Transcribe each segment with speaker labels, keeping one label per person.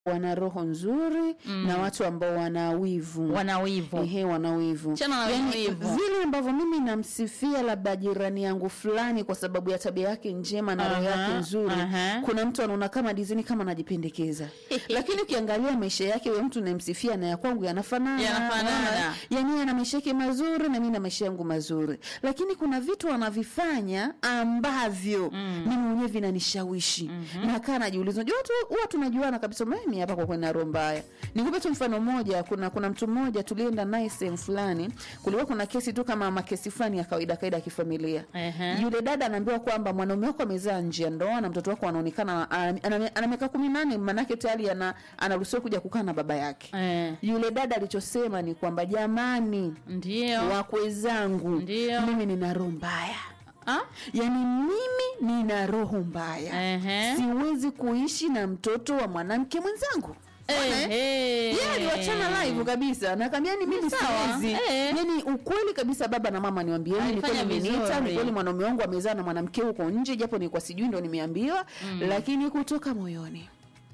Speaker 1: wana roho nzuri na watu ambao wana wivu
Speaker 2: wana wivu
Speaker 1: Ehe, wana wivu.
Speaker 2: Chana na
Speaker 1: Yaani,
Speaker 2: wivu.
Speaker 1: vile ambavyo mimi namsifia labda jirani yangu fulani kwa sababu ya tabia yake njema na roho
Speaker 2: Aha,
Speaker 1: yake nzuri,
Speaker 2: aha.
Speaker 1: kuna mtu anaona kama dizini kama anajipendekeza, lakini ukiangalia maisha yake huyo mtu namsifia na ya kwangu yanafanana,
Speaker 2: Yanafanana.
Speaker 1: Unaona? yani yeye ana maisha yake mazuri na mimi na maisha yangu mazuri, lakini kuna vitu anavifanya ambavyo mimi mwenyewe vinanishawishi na kaa najiuliza, unajua watu huwa tunajuana kabisa, mimi hapa kwa kweli na roho mbaya. Nikupe tu mfano mmoja, kuna kuna mtu mmoja tulienda naye sehemu fulani, kulikuwa kuna kesi tu kama makesi fulani ya kawaida kawaida ya kifamilia.
Speaker 2: Ehe.
Speaker 1: Yule dada anaambiwa kwamba mwanaume wako amezaa nje ya ndoa na mtoto wako anaonekana ana- ana ana miaka kumi na nane, maanake tayari ana anaruhusiwa kuja kukaa na baba yake.
Speaker 2: eh,
Speaker 1: Yule dada alichosema ni kwamba jamani,
Speaker 2: ndio
Speaker 1: wakwe zangu
Speaker 2: Ndio.
Speaker 1: mimi nina roho mbaya
Speaker 2: Ah?
Speaker 1: yaani mimi nina roho mbaya
Speaker 2: Ehe.
Speaker 1: siwezi kuishi na mtoto wa mwanamke mwenzangu Unaona, eh?
Speaker 2: Ehe.
Speaker 1: yeye aliwachana live kabisa nakwambia ni mimi
Speaker 2: Sawa,
Speaker 1: siwezi
Speaker 2: eh.
Speaker 1: yani ukweli kabisa baba na mama niwaambieni ni
Speaker 2: Alifanya
Speaker 1: kweli mmeniita
Speaker 2: vizuri.
Speaker 1: ni kweli mwanaume wangu amezaa na mwanamke huko nje japo nilikuwa sijui ndo nimeambiwa lakini kutoka moyoni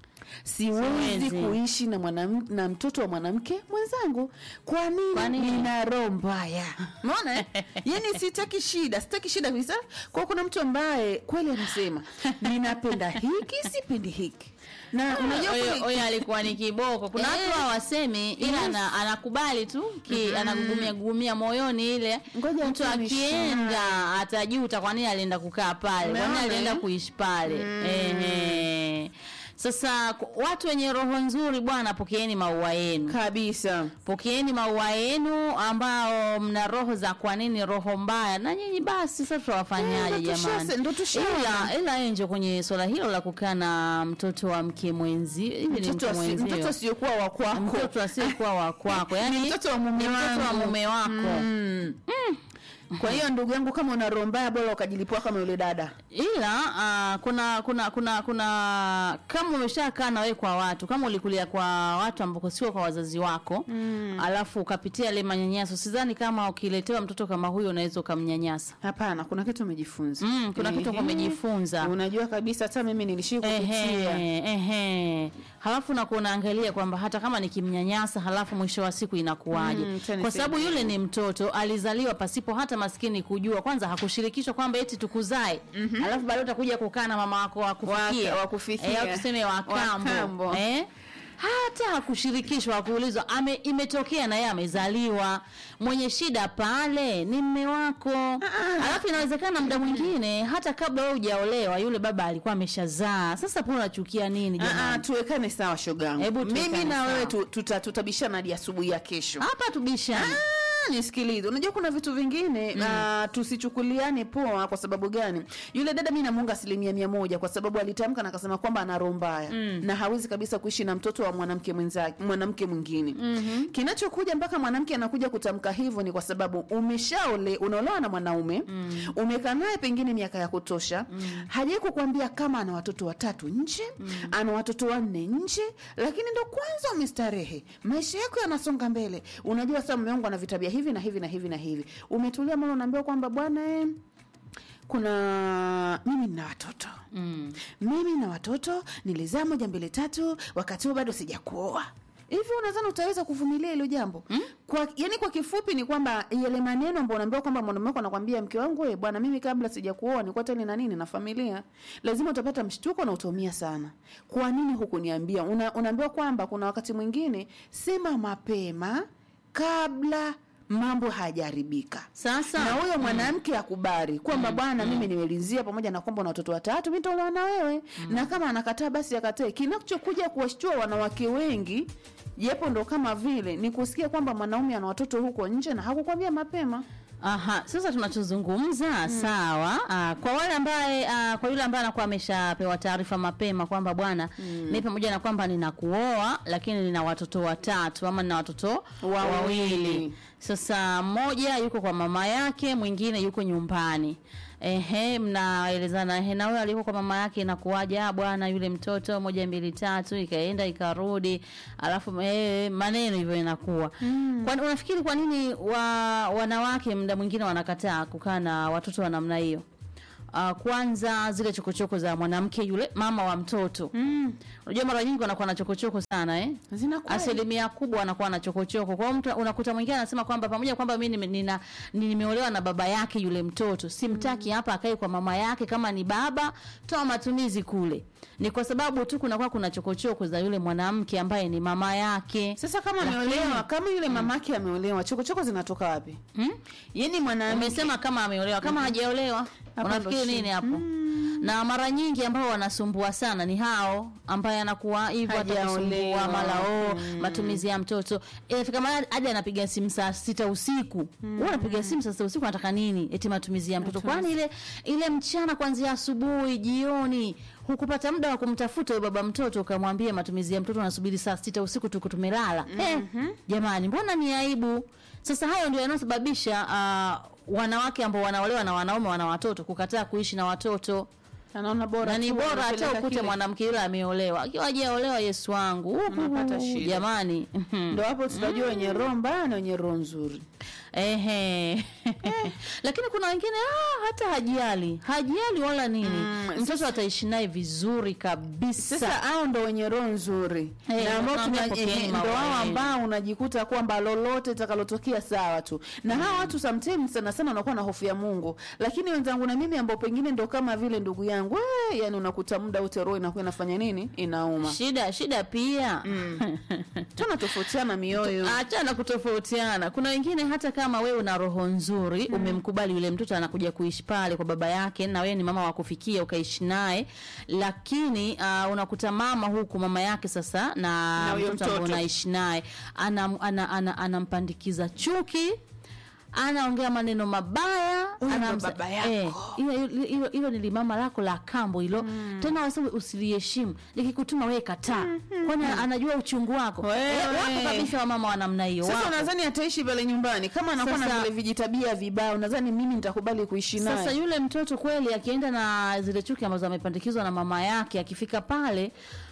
Speaker 1: siwezi
Speaker 2: Siwezi.
Speaker 1: kuishi na mwanam, na mtoto wa mwanamke mwenzangu kwa nini,
Speaker 2: Kwa nini?
Speaker 1: nina roho mbaya unaona eh? yani sitaki shida sitaki shida kabisa kwa kuna mtu ambaye kweli anasema ninapenda hiki sipendi hiki na unajua
Speaker 2: Huyo-
Speaker 1: kweli-
Speaker 2: huyo alikuwa ni kiboko kuna
Speaker 1: Eh.
Speaker 2: watu hawasemi ila
Speaker 1: Yes.
Speaker 2: ana, anakubali tu ki, anagugumia gugumia moyoni ile
Speaker 1: Ngoja
Speaker 2: mtu
Speaker 1: tu
Speaker 2: akienda atajuta kwa nini alienda kukaa pale kwa nini
Speaker 1: Umeona,
Speaker 2: alienda
Speaker 1: eh?
Speaker 2: kuishi pale Ehe. sasa ku- watu wenye roho nzuri bwana pokeeni maua yenu
Speaker 1: kabisa
Speaker 2: pokeeni maua yenu ambao mna roho za kwa nini roho mbaya na nyinyi basi sasa tutawafanyaje
Speaker 1: Eh, ndo tushase-
Speaker 2: jamani
Speaker 1: ndo tushaona.
Speaker 2: ila ila enjo kwenye swala hilo la kukaa na mtoto wa mke mwenzi hivi ni
Speaker 1: mtoto
Speaker 2: mke
Speaker 1: asi-
Speaker 2: mwenzio
Speaker 1: mtoto asiokuwa wa kwako
Speaker 2: mtoto asiyekuwa wa kwako yani
Speaker 1: mtoto wa mume
Speaker 2: ni mtoto wa
Speaker 1: wangu.
Speaker 2: mume wako
Speaker 1: Mm. kwa hiyo ndugu yangu kama una roho mbaya bora ukajilipua kama yule dada
Speaker 2: ila uh, kuna kuna kuna kuna kama umeshakaa na wewe kwa watu kama ulikulia kwa watu ambako sio kwa wazazi wako mm. alafu ukapitia ile manyanyaso sidhani kama ukiletewa mtoto kama huyo unaweza ukamnyanyasa
Speaker 1: hapana kuna kitu umejifunza
Speaker 2: Mm, kuna kitu
Speaker 1: Ehe.
Speaker 2: umejifunza.
Speaker 1: unajua kabisa hata mimi nilishii kupitia
Speaker 2: Ehe, ehe. Halafu na kunaangalia kwamba hata kama nikimnyanyasa halafu mwisho wa siku inakuwaje?
Speaker 1: Mm, tena
Speaker 2: kwa sababu
Speaker 1: niseme.
Speaker 2: yule ni mtoto alizaliwa pasipo hata maskini kujua. Kwanza hakushirikishwa kwamba eti tukuzae. Halafu baadaye utakuja kukaa na mama wako wakufikia.
Speaker 1: Waka- wakufikia.
Speaker 2: Eh, au tuseme wakambo.
Speaker 1: Wakambo.
Speaker 2: Eh? hata hakushirikishwa hakuulizwa ame imetokea na yeye amezaliwa mwenye shida pale ni mme wako alafu inawezekana muda mwingine hata kabla wewe hujaolewa yule baba alikuwa ameshazaa sasa po unachukia nini
Speaker 1: Ah, ah,
Speaker 2: jamani
Speaker 1: tuwekane sawa shogangu
Speaker 2: Hebu tuwekane
Speaker 1: mimi na
Speaker 2: sawa.
Speaker 1: wewe tu- tuta- tutabishana hadi asubuhi ya kesho
Speaker 2: hapa tubishani
Speaker 1: Ah, nisikilize unajua kuna vitu vingine mm. tusichukuliane poa kwa sababu gani yule dada mi namuunga asilimia mia moja kwa sababu alitamka na akasema kwamba ana roho mbaya mm. na hawezi kabisa kuishi na mtoto wa mwanamke mwenzake mwanamke mwingine mm-hmm. kinachokuja mpaka mwanamke anakuja kutamka hivyo ni kwa sababu umeshaole unaolewa na mwanaume mm. umekaa naye pengine miaka ya kutosha mm. hajai kukwambia kama ana watoto watatu nje mm. ana watoto wanne nje lakini ndo kwanza umestarehe maisha yako yanasonga mbele unajua sasa mume wangu ana vitabia hivi na hivi na hivi na hivi umetulia mama unaambiwa kwamba bwana eh, kuna mimi nina watoto mm. mimi na watoto nilizaa moja mbili tatu wakati huo bado sijakuoa hivi unadhani utaweza kuvumilia hilo jambo mm? kwa yani kwa kifupi ni kwamba yale maneno ambayo unaambiwa kwamba mwanaume wako anakwambia mke wangu we bwana mimi kabla sijakuoa nilikuwa tena na nini na familia lazima utapata mshtuko na utaumia sana kwa nini hukuniambia Una, unaambiwa kwamba kuna wakati mwingine sema mapema kabla mambo hayajaharibika
Speaker 2: sasa
Speaker 1: na huyo mwanamke akubali kwamba bwana mimi nimelizia pamoja na kwamba una watoto watatu mi nitaolewa na wewe na kama anakataa basi akatae kinachokuja kuwashtua wanawake wengi japo ndo kama vile ni kusikia kwamba mwanaume ana watoto huko nje na hakukwambia mapema
Speaker 2: Aha, sasa tunachozungumza sawa. Aa, kwa wale ambaye aa, kwa yule ambaye anakuwa ameshapewa taarifa mapema kwamba bwana mimi pamoja na kwamba ninakuoa lakini nina watoto watatu ama nina watoto
Speaker 1: Wawili.
Speaker 2: wawili. Sasa mmoja yuko kwa mama yake, mwingine yuko nyumbani. Ehe, mnaelezana ehe, na wewe aliyeko kwa mama yake inakuwaje? Ah, bwana yule mtoto moja mbili tatu, ikaenda ikarudi, alafu eh, maneno hivyo inakuwa. Mm. Kwa unafikiri kwa nini wa wanawake muda mwingine wanakataa kukaa na watoto wa namna hiyo? Uh, kwanza zile chokochoko za mwanamke yule mama wa mtoto
Speaker 1: Mm.
Speaker 2: unajua mara nyingi wanakuwa na chokochoko sana eh?
Speaker 1: Zinakuwa
Speaker 2: asilimia kubwa anakuwa na chokochoko. Kwa hiyo mtu unakuta mwingine anasema kwamba pamoja kwamba mimi nime- nina ni- nimeolewa na baba yake yule mtoto, simtaki hapa akae kwa mama yake. Kama ni baba, toa matumizi kule. Ni kwa sababu tu kunakuwa kuna chokochoko za yule mwanamke ambaye ni mama yake.
Speaker 1: Sasa kama
Speaker 2: Lakini-
Speaker 1: ameolewa, kama yule mamake ameolewa, chokochoko zinatoka wapi?
Speaker 2: Hmm?
Speaker 1: Yaani mwanamke
Speaker 2: Umesema kama ameolewa, kama hajaolewa
Speaker 1: Hapo
Speaker 2: unafikiri
Speaker 1: ndo
Speaker 2: nini
Speaker 1: shida.
Speaker 2: hapo? Na mara nyingi ambao wanasumbua sana ni hao ambaye anakuwa hivyo atakusumbua
Speaker 1: Hajaolewa.
Speaker 2: mara oh, matumizi ya mtoto. Inafika mahali hadi anapiga simu saa sita usiku. Wewe unapiga simu saa sita usiku unataka nini? Eti matumizi ya mtoto. Kwani ile ile mchana kuanzia asubuhi, jioni hukupata muda wa kumtafuta yule baba mtoto ukamwambia matumizi ya mtoto unasubiri saa sita usiku tuko tumelala. Eh, jamani mbona ni aibu? Sasa hayo ndio yanayosababisha ah, wanawake ambao wanaolewa na wanaume wana watoto kukataa kuishi na watoto
Speaker 1: anaona bora
Speaker 2: na ni
Speaker 1: tu
Speaker 2: bora hata
Speaker 1: anapeleka
Speaker 2: ukute
Speaker 1: kile.
Speaker 2: mwanamke yule ameolewa akiwa hajaolewa Yesu wangu Uhu,
Speaker 1: Unapata shida.
Speaker 2: jamani
Speaker 1: Ndio hapo tutajua wenye roho mbaya na wenye roho nzuri.
Speaker 2: ehe lakini kuna wengine ah, hata hajali hajali wala nini
Speaker 1: Mm,
Speaker 2: mtoto ataishi naye vizuri kabisa
Speaker 1: Sasa hao ndo wenye roho nzuri
Speaker 2: Eh,
Speaker 1: na ambao
Speaker 2: nakwambia
Speaker 1: tuna-
Speaker 2: pokeeni
Speaker 1: eh, ndo
Speaker 2: maua
Speaker 1: hao
Speaker 2: yenu.
Speaker 1: ambao unajikuta kwamba lolote itakalotokea sawa tu, na hawa watu sometimes sana sana wanakuwa na hofu ya Mungu, lakini wenzangu na mimi ambao pengine ndo kama vile ndugu yangu we, yani unakuta muda wote roho inakuwa inafanya nini, inauma.
Speaker 2: shida shida pia
Speaker 1: Tunatofautiana mioyo.
Speaker 2: achana kutofautiana kuna wengine hata kama wewe una roho nzuri umemkubali yule mtoto anakuja kuishi pale kwa baba yake na wewe ni mama wa kufikia ukaishi naye lakini uh, unakuta mama huku mama yake sasa na,
Speaker 1: Na huyo
Speaker 2: mtoto ambaye
Speaker 1: mtoto.
Speaker 2: unaishi naye anam- ana- ana- anampandikiza chuki anaongea maneno mabaya
Speaker 1: Huyo ndo
Speaker 2: anamsa-
Speaker 1: baba yako.
Speaker 2: eh, hilo hilo- hilo hilo ni limama lako la kambo hilo tena wasema usiliheshimu nikikutuma wewe kataa kwani anajua uchungu wako
Speaker 1: Wewe.
Speaker 2: Eh, wapo kabisa wamama wa namna hiyo
Speaker 1: Sasa
Speaker 2: wapo.
Speaker 1: unadhani ataishi pale nyumbani kama anakuwa na
Speaker 2: Sasa-
Speaker 1: vile vijitabia vibaya? Unadhani mimi nitakubali kuishi naye?
Speaker 2: Sasa yule mtoto kweli akienda na zile chuki ambazo amepandikizwa na mama yake, akifika pale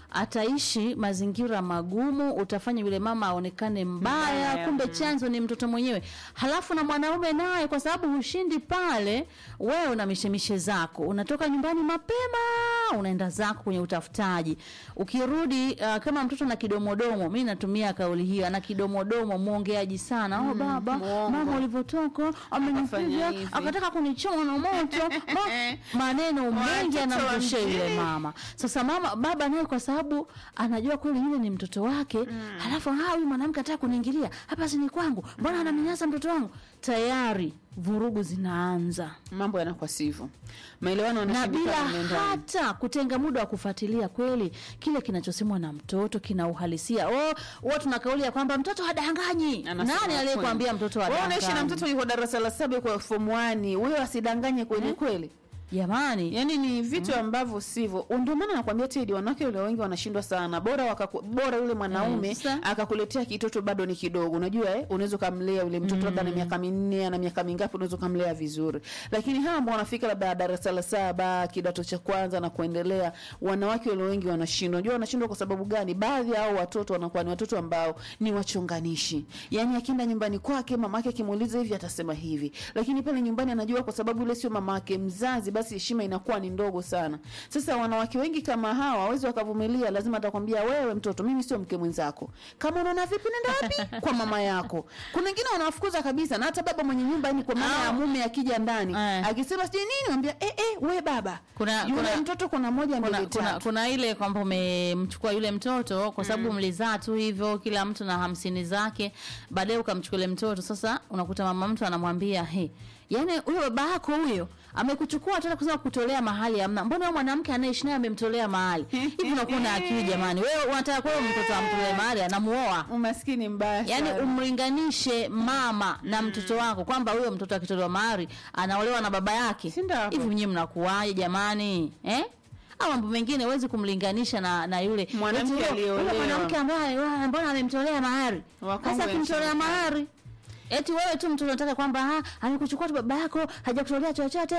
Speaker 2: ataishi mazingira magumu, utafanya yule mama aonekane mbaya,
Speaker 1: Mbaya,
Speaker 2: kumbe chanzo ni mtoto mwenyewe. Halafu na mwanaume naye, kwa sababu hushindi pale, wewe una mishemishe zako, unatoka nyumbani mapema, unaenda zako kwenye utafutaji. Ukirudi uh, kama mtoto na kidomodomo, mi natumia kauli hiyo, ana kidomodomo, mwongeaji sana. Oh, baba
Speaker 1: mwongo.
Speaker 2: mama ulivyotoka amenipiga
Speaker 1: Akafanya hivi.
Speaker 2: akataka kunichoma na moto Ma- maneno mengi
Speaker 1: Watoto wa
Speaker 2: anamrushia yule
Speaker 1: mjini.
Speaker 2: mama sasa mama baba naye kwa sababu anajua kweli yule ni mtoto wake halafu ah huyu mwanamke anataka kuniingilia hapa si ni kwangu mbona anamnyanyasa mtoto wangu tayari vurugu zinaanza
Speaker 1: mambo yanakuwa sivyo, maelewano
Speaker 2: na bila
Speaker 1: yanashindikana mle ndani.
Speaker 2: hata kutenga muda wa kufuatilia kweli kile kinachosemwa na mtoto kina uhalisia oh huwa tuna kauli ya kwamba mtoto hadanganyi
Speaker 1: Anasema
Speaker 2: nani aliyekwambia
Speaker 1: kweli.
Speaker 2: mtoto
Speaker 1: Wewe unaishi na
Speaker 2: hadanganyi
Speaker 1: mtoto yuko darasa la saba kwa form 1 huyo asidanganye kweli kweli?
Speaker 2: jamani
Speaker 1: Yaani ni vitu ambavyo sivyo. Ndio maana nakwambia Teddy, wanawake wale wengi wanashindwa sana. Bora wakaku, bora yule mwanaume
Speaker 2: Mm, sasa.
Speaker 1: akakuletea kitoto bado ni kidogo. Unajua eh, unaweza kumlea yule mtoto labda na miaka minne na miaka mingapi, unaweza kumlea vizuri. Lakini hawa ambao wanafika labda darasa la saba, kidato cha kwanza na kuendelea, wanawake wale wengi wanashindwa. Unajua wanashindwa kwa sababu gani? Baadhi ya hao watoto wanakuwa ni watoto ambao ni wachonganishi. Yaani akienda nyumbani kwake mamake akimuuliza hivi atasema hivi. Lakini pale nyumbani anajua kwa sababu yule sio mamake mzazi, basi heshima inakuwa ni ndogo sana. Sasa wanawake wengi kama hawa hawezi wakavumilia, lazima atakwambia wewe mtoto, mimi sio mke mwenzako. Kama unaona vipi, nenda wapi? Kwa mama yako. Kuna wengine wanawafukuza kabisa, na hata baba mwenye nyumba, yani kwa maana ya mume akija ndani
Speaker 2: Eh.
Speaker 1: akisema sijui nini, mwambia eh, eh, we baba,
Speaker 2: Kuna-
Speaker 1: yule
Speaker 2: kuna-
Speaker 1: mtoto kuna moja
Speaker 2: kuna,
Speaker 1: mbili
Speaker 2: kuna,
Speaker 1: tatu.
Speaker 2: kuna ile kwamba umemchukua yule mtoto kwa sababu mlizaa tu hivyo kila mtu na hamsini zake baadaye ukamchukua yule mtoto sasa unakuta mama mtu anamwambia he yaani huyo baba yako huyo amekuchukua tena kusema kutolea mahali amna mbona huyo mwanamke anaishi naye amemtolea mahali hivi unakuwa na akili jamani wewe unataka kwa hiyo mtoto amtolee mahali anamuoa
Speaker 1: Umaskini mbaya
Speaker 2: yaani
Speaker 1: sana.
Speaker 2: umlinganishe mama na mtoto wako kwamba huyo mtoto akitolewa mahari anaolewa na baba yake
Speaker 1: Si ndio hapo?
Speaker 2: hivi nyinyi mnakuwaje jamani eh au mambo mengine huwezi kumlinganisha na na yule
Speaker 1: Mwanamke
Speaker 2: Eti huyo-
Speaker 1: aliyeolewa.
Speaker 2: huyo mwanamke ambaye wa- mbona amemtolea mahari
Speaker 1: Wakongwe
Speaker 2: sasa akimtolea
Speaker 1: nchini
Speaker 2: mahari eti wewe tu mtu unataka kwamba ah, amekuchukua tu baba yako hajakutolea chochote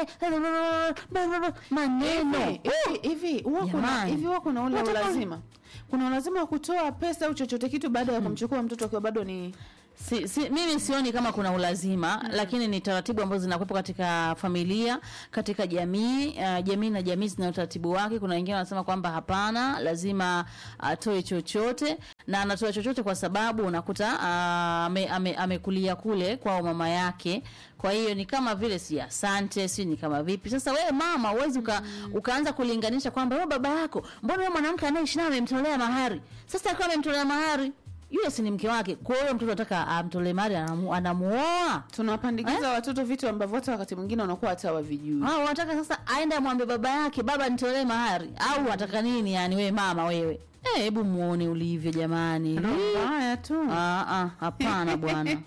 Speaker 2: maneno
Speaker 1: Hivi, hivi, hivi huwa kuna
Speaker 2: Jamani.
Speaker 1: hivi huwa kuna ule
Speaker 2: Unataka-
Speaker 1: ulazima kuna ulazima wa kutoa pesa au chochote kitu baada ya kumchukua mtoto akiwa bado ni
Speaker 2: Si, si, mimi sioni kama kuna ulazima mm. lakini ni taratibu ambazo zinakuwepo katika familia katika jamii uh, jamii na jamii zina utaratibu wake kuna wengine wanasema kwamba hapana lazima atoe chochote na anatoa chochote kwa sababu unakuta uh, ame, ame, amekulia kule kwao mama yake kwa hiyo ni kama vile si asante si ni kama vipi sasa wewe mama uwezi uka, ukaanza kulinganisha kwamba wewe baba yako mbona wewe mwanamke anayeishi naye amemtolea mahari sasa akiwa amemtolea mahari yule si ni mke wake kwa hiyo mtoto anataka amtolee mahari anamu, anamuoa
Speaker 1: tunawapandikiza watoto vitu ambavyo hata wakati mwingine wanakuwa hata wavijui
Speaker 2: au wanataka sasa aende amwambie baba yake baba nitolee mahari au wataka nini yani wewe mama wewe Eh, hebu muone ulivyo jamani
Speaker 1: mbaya tu
Speaker 2: Ah, ah, hapana bwana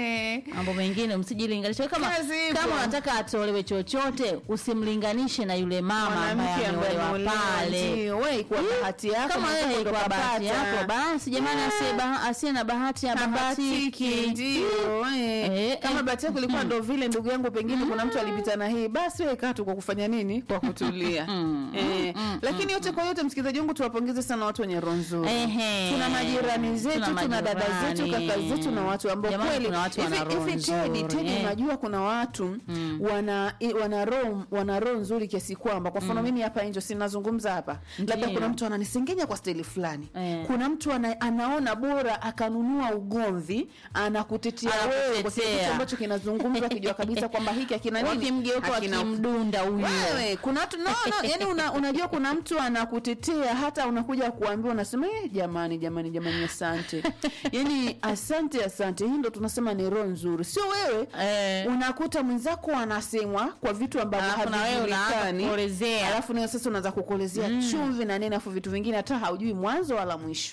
Speaker 2: mambo mengine msijilinganishe kama
Speaker 1: Kazi ipo.
Speaker 2: kama unataka atolewe chochote usimlinganishe na yule mama ambaye
Speaker 1: mwanamke ambaye
Speaker 2: ameolewa
Speaker 1: ameolewa
Speaker 2: pale
Speaker 1: ndio wewe kwa bahati yako
Speaker 2: kama
Speaker 1: mwenzako
Speaker 2: wewe
Speaker 1: ndo
Speaker 2: kwa bahati
Speaker 1: kapata.
Speaker 2: yako basi jamani asiye baha- asiye na bahati ya
Speaker 1: Kabatiki,
Speaker 2: bahatiki
Speaker 1: ndio eh.
Speaker 2: Eh,
Speaker 1: kama
Speaker 2: eh.
Speaker 1: bahati yako ilikuwa ndo vile ndugu yangu pengine kuna mtu alipita na hii basi wewe kaa tu kwa kufanya nini kwa kutulia eh. lakini yote kwa yote msikilizaji wangu tuwapongeze sana watu wenye roho nzuri
Speaker 2: Ehe.
Speaker 1: tuna majirani zetu
Speaker 2: Tuna
Speaker 1: tuna, dada zetu
Speaker 2: majirani.
Speaker 1: kaka zetu na watu ambao
Speaker 2: Jamani,
Speaker 1: kweli
Speaker 2: kuna watu wana
Speaker 1: hivi-
Speaker 2: roho
Speaker 1: hivi Teddy,
Speaker 2: nzuri,
Speaker 1: Teddy,
Speaker 2: eh.
Speaker 1: unajua kuna watu wana i- wana roho wana roho nzuri kiasi kwamba kwa mfano mimi hapa nje sinazungumza hapa labda
Speaker 2: Ndiyo.
Speaker 1: kuna mtu ananisengenya kwa steli fulani
Speaker 2: Eh.
Speaker 1: kuna mtu ana, anaona bora akanunua ugomvi anakutetea wewe kwa kile
Speaker 2: Anakutetea.
Speaker 1: kitu ambacho kinazungumzwa akijua kabisa kwamba hiki akina nini
Speaker 2: wakimgeuka
Speaker 1: hakina
Speaker 2: wakimdunda huyu
Speaker 1: wewe kuna watu no, no, yani una, unajua kuna mtu anakutetea hata unakuja kuambiwa unasema eh, jamani jamani jamani asante yani asante asante hii ndo tunasema ni roho nzuri sio wewe
Speaker 2: Eh.
Speaker 1: unakuta mwenzako anasemwa kwa vitu ambavyo
Speaker 2: Alafu na wewe unaanza
Speaker 1: havijulikani
Speaker 2: kukolezea.
Speaker 1: alafu nawe sasa unaanza kukolezea chumvi na nini alafu vitu vingine hata haujui mwanzo wala mwisho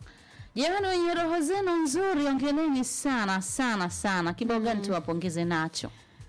Speaker 2: jamani wenye roho zenu nzuri ongeleni sana sana sana kibao gani tuwapongeze nacho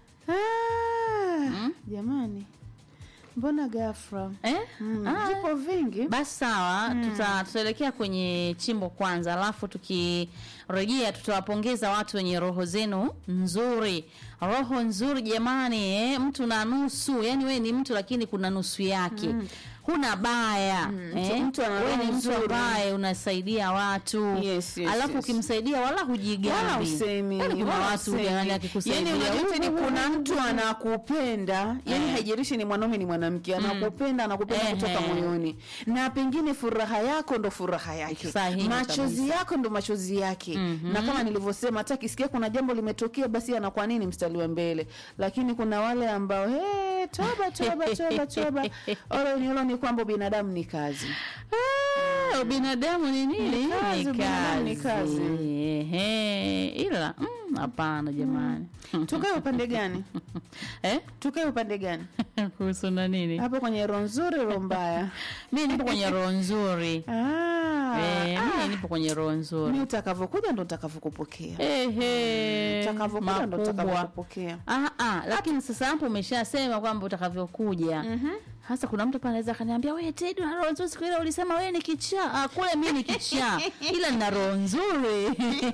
Speaker 1: ah, jamani mbona gafra
Speaker 2: eh?
Speaker 1: mm,
Speaker 2: Ah,
Speaker 1: vipo vingi
Speaker 2: basi sawa tuta, tutaelekea kwenye chimbo kwanza alafu tukirejea tutawapongeza watu wenye roho zenu nzuri roho nzuri jamani eh? mtu na nusu yani wewe ni mtu lakini kuna nusu yake huna baya eh?
Speaker 1: mtu ana
Speaker 2: wewe
Speaker 1: roho
Speaker 2: ni mtu
Speaker 1: nzuri.
Speaker 2: ambaye unasaidia watu
Speaker 1: Yes, yes,
Speaker 2: alafu
Speaker 1: yes.
Speaker 2: ukimsaidia wala
Speaker 1: wala
Speaker 2: hujigambi
Speaker 1: usemi
Speaker 2: Yaani kuna
Speaker 1: wala
Speaker 2: watu
Speaker 1: usemi.
Speaker 2: yani akikusaidia
Speaker 1: yani unajua tena
Speaker 2: "Uhu,
Speaker 1: kuna
Speaker 2: uhu,
Speaker 1: mtu anakupenda yani
Speaker 2: Eh.
Speaker 1: haijalishi ni mwanaume ni mwanamke anakupenda anakupenda
Speaker 2: Ehe.
Speaker 1: kutoka moyoni na pengine furaha yako ndo furaha yake
Speaker 2: Sahihi
Speaker 1: machozi
Speaker 2: kabisa.
Speaker 1: yako ndo machozi yake na kama nilivyosema hata kisikia kuna jambo limetokea basi anakuwa nini mstari wa mbele lakini kuna wale ambao hey, toba toba toba toba olo ni olo ni kwamba binadamu ni kazi
Speaker 2: Ah, binadamu ni nini?
Speaker 1: Ni kazi, binadamu ni kazi.
Speaker 2: Ehe, ila mm, hapana jamani.
Speaker 1: tukae upande gani
Speaker 2: eh?
Speaker 1: tukae upande gani
Speaker 2: Kuhusu na nini?
Speaker 1: hapo kwenye roho nzuri roho mbaya
Speaker 2: Mimi nipo kwenye roho nzuri.
Speaker 1: Ah,
Speaker 2: Eh, mimi nipo kwenye roho
Speaker 1: mi
Speaker 2: nzuri.
Speaker 1: utakavyokuja ndo utakavyokupokea
Speaker 2: Ehe.
Speaker 1: utakavyokuja ndo
Speaker 2: makubwa.
Speaker 1: utakavyokupokea
Speaker 2: Ah, ah, lakini sasa hapo umeshasema kwamba utakavyokuja. Hasa kuna mtu pale anaweza akaniambia wewe Teddy una roho nzuri siku ile ulisema wewe ni kichaa. Ah, kule mimi ni kichaa. Ila nina roho nzuri.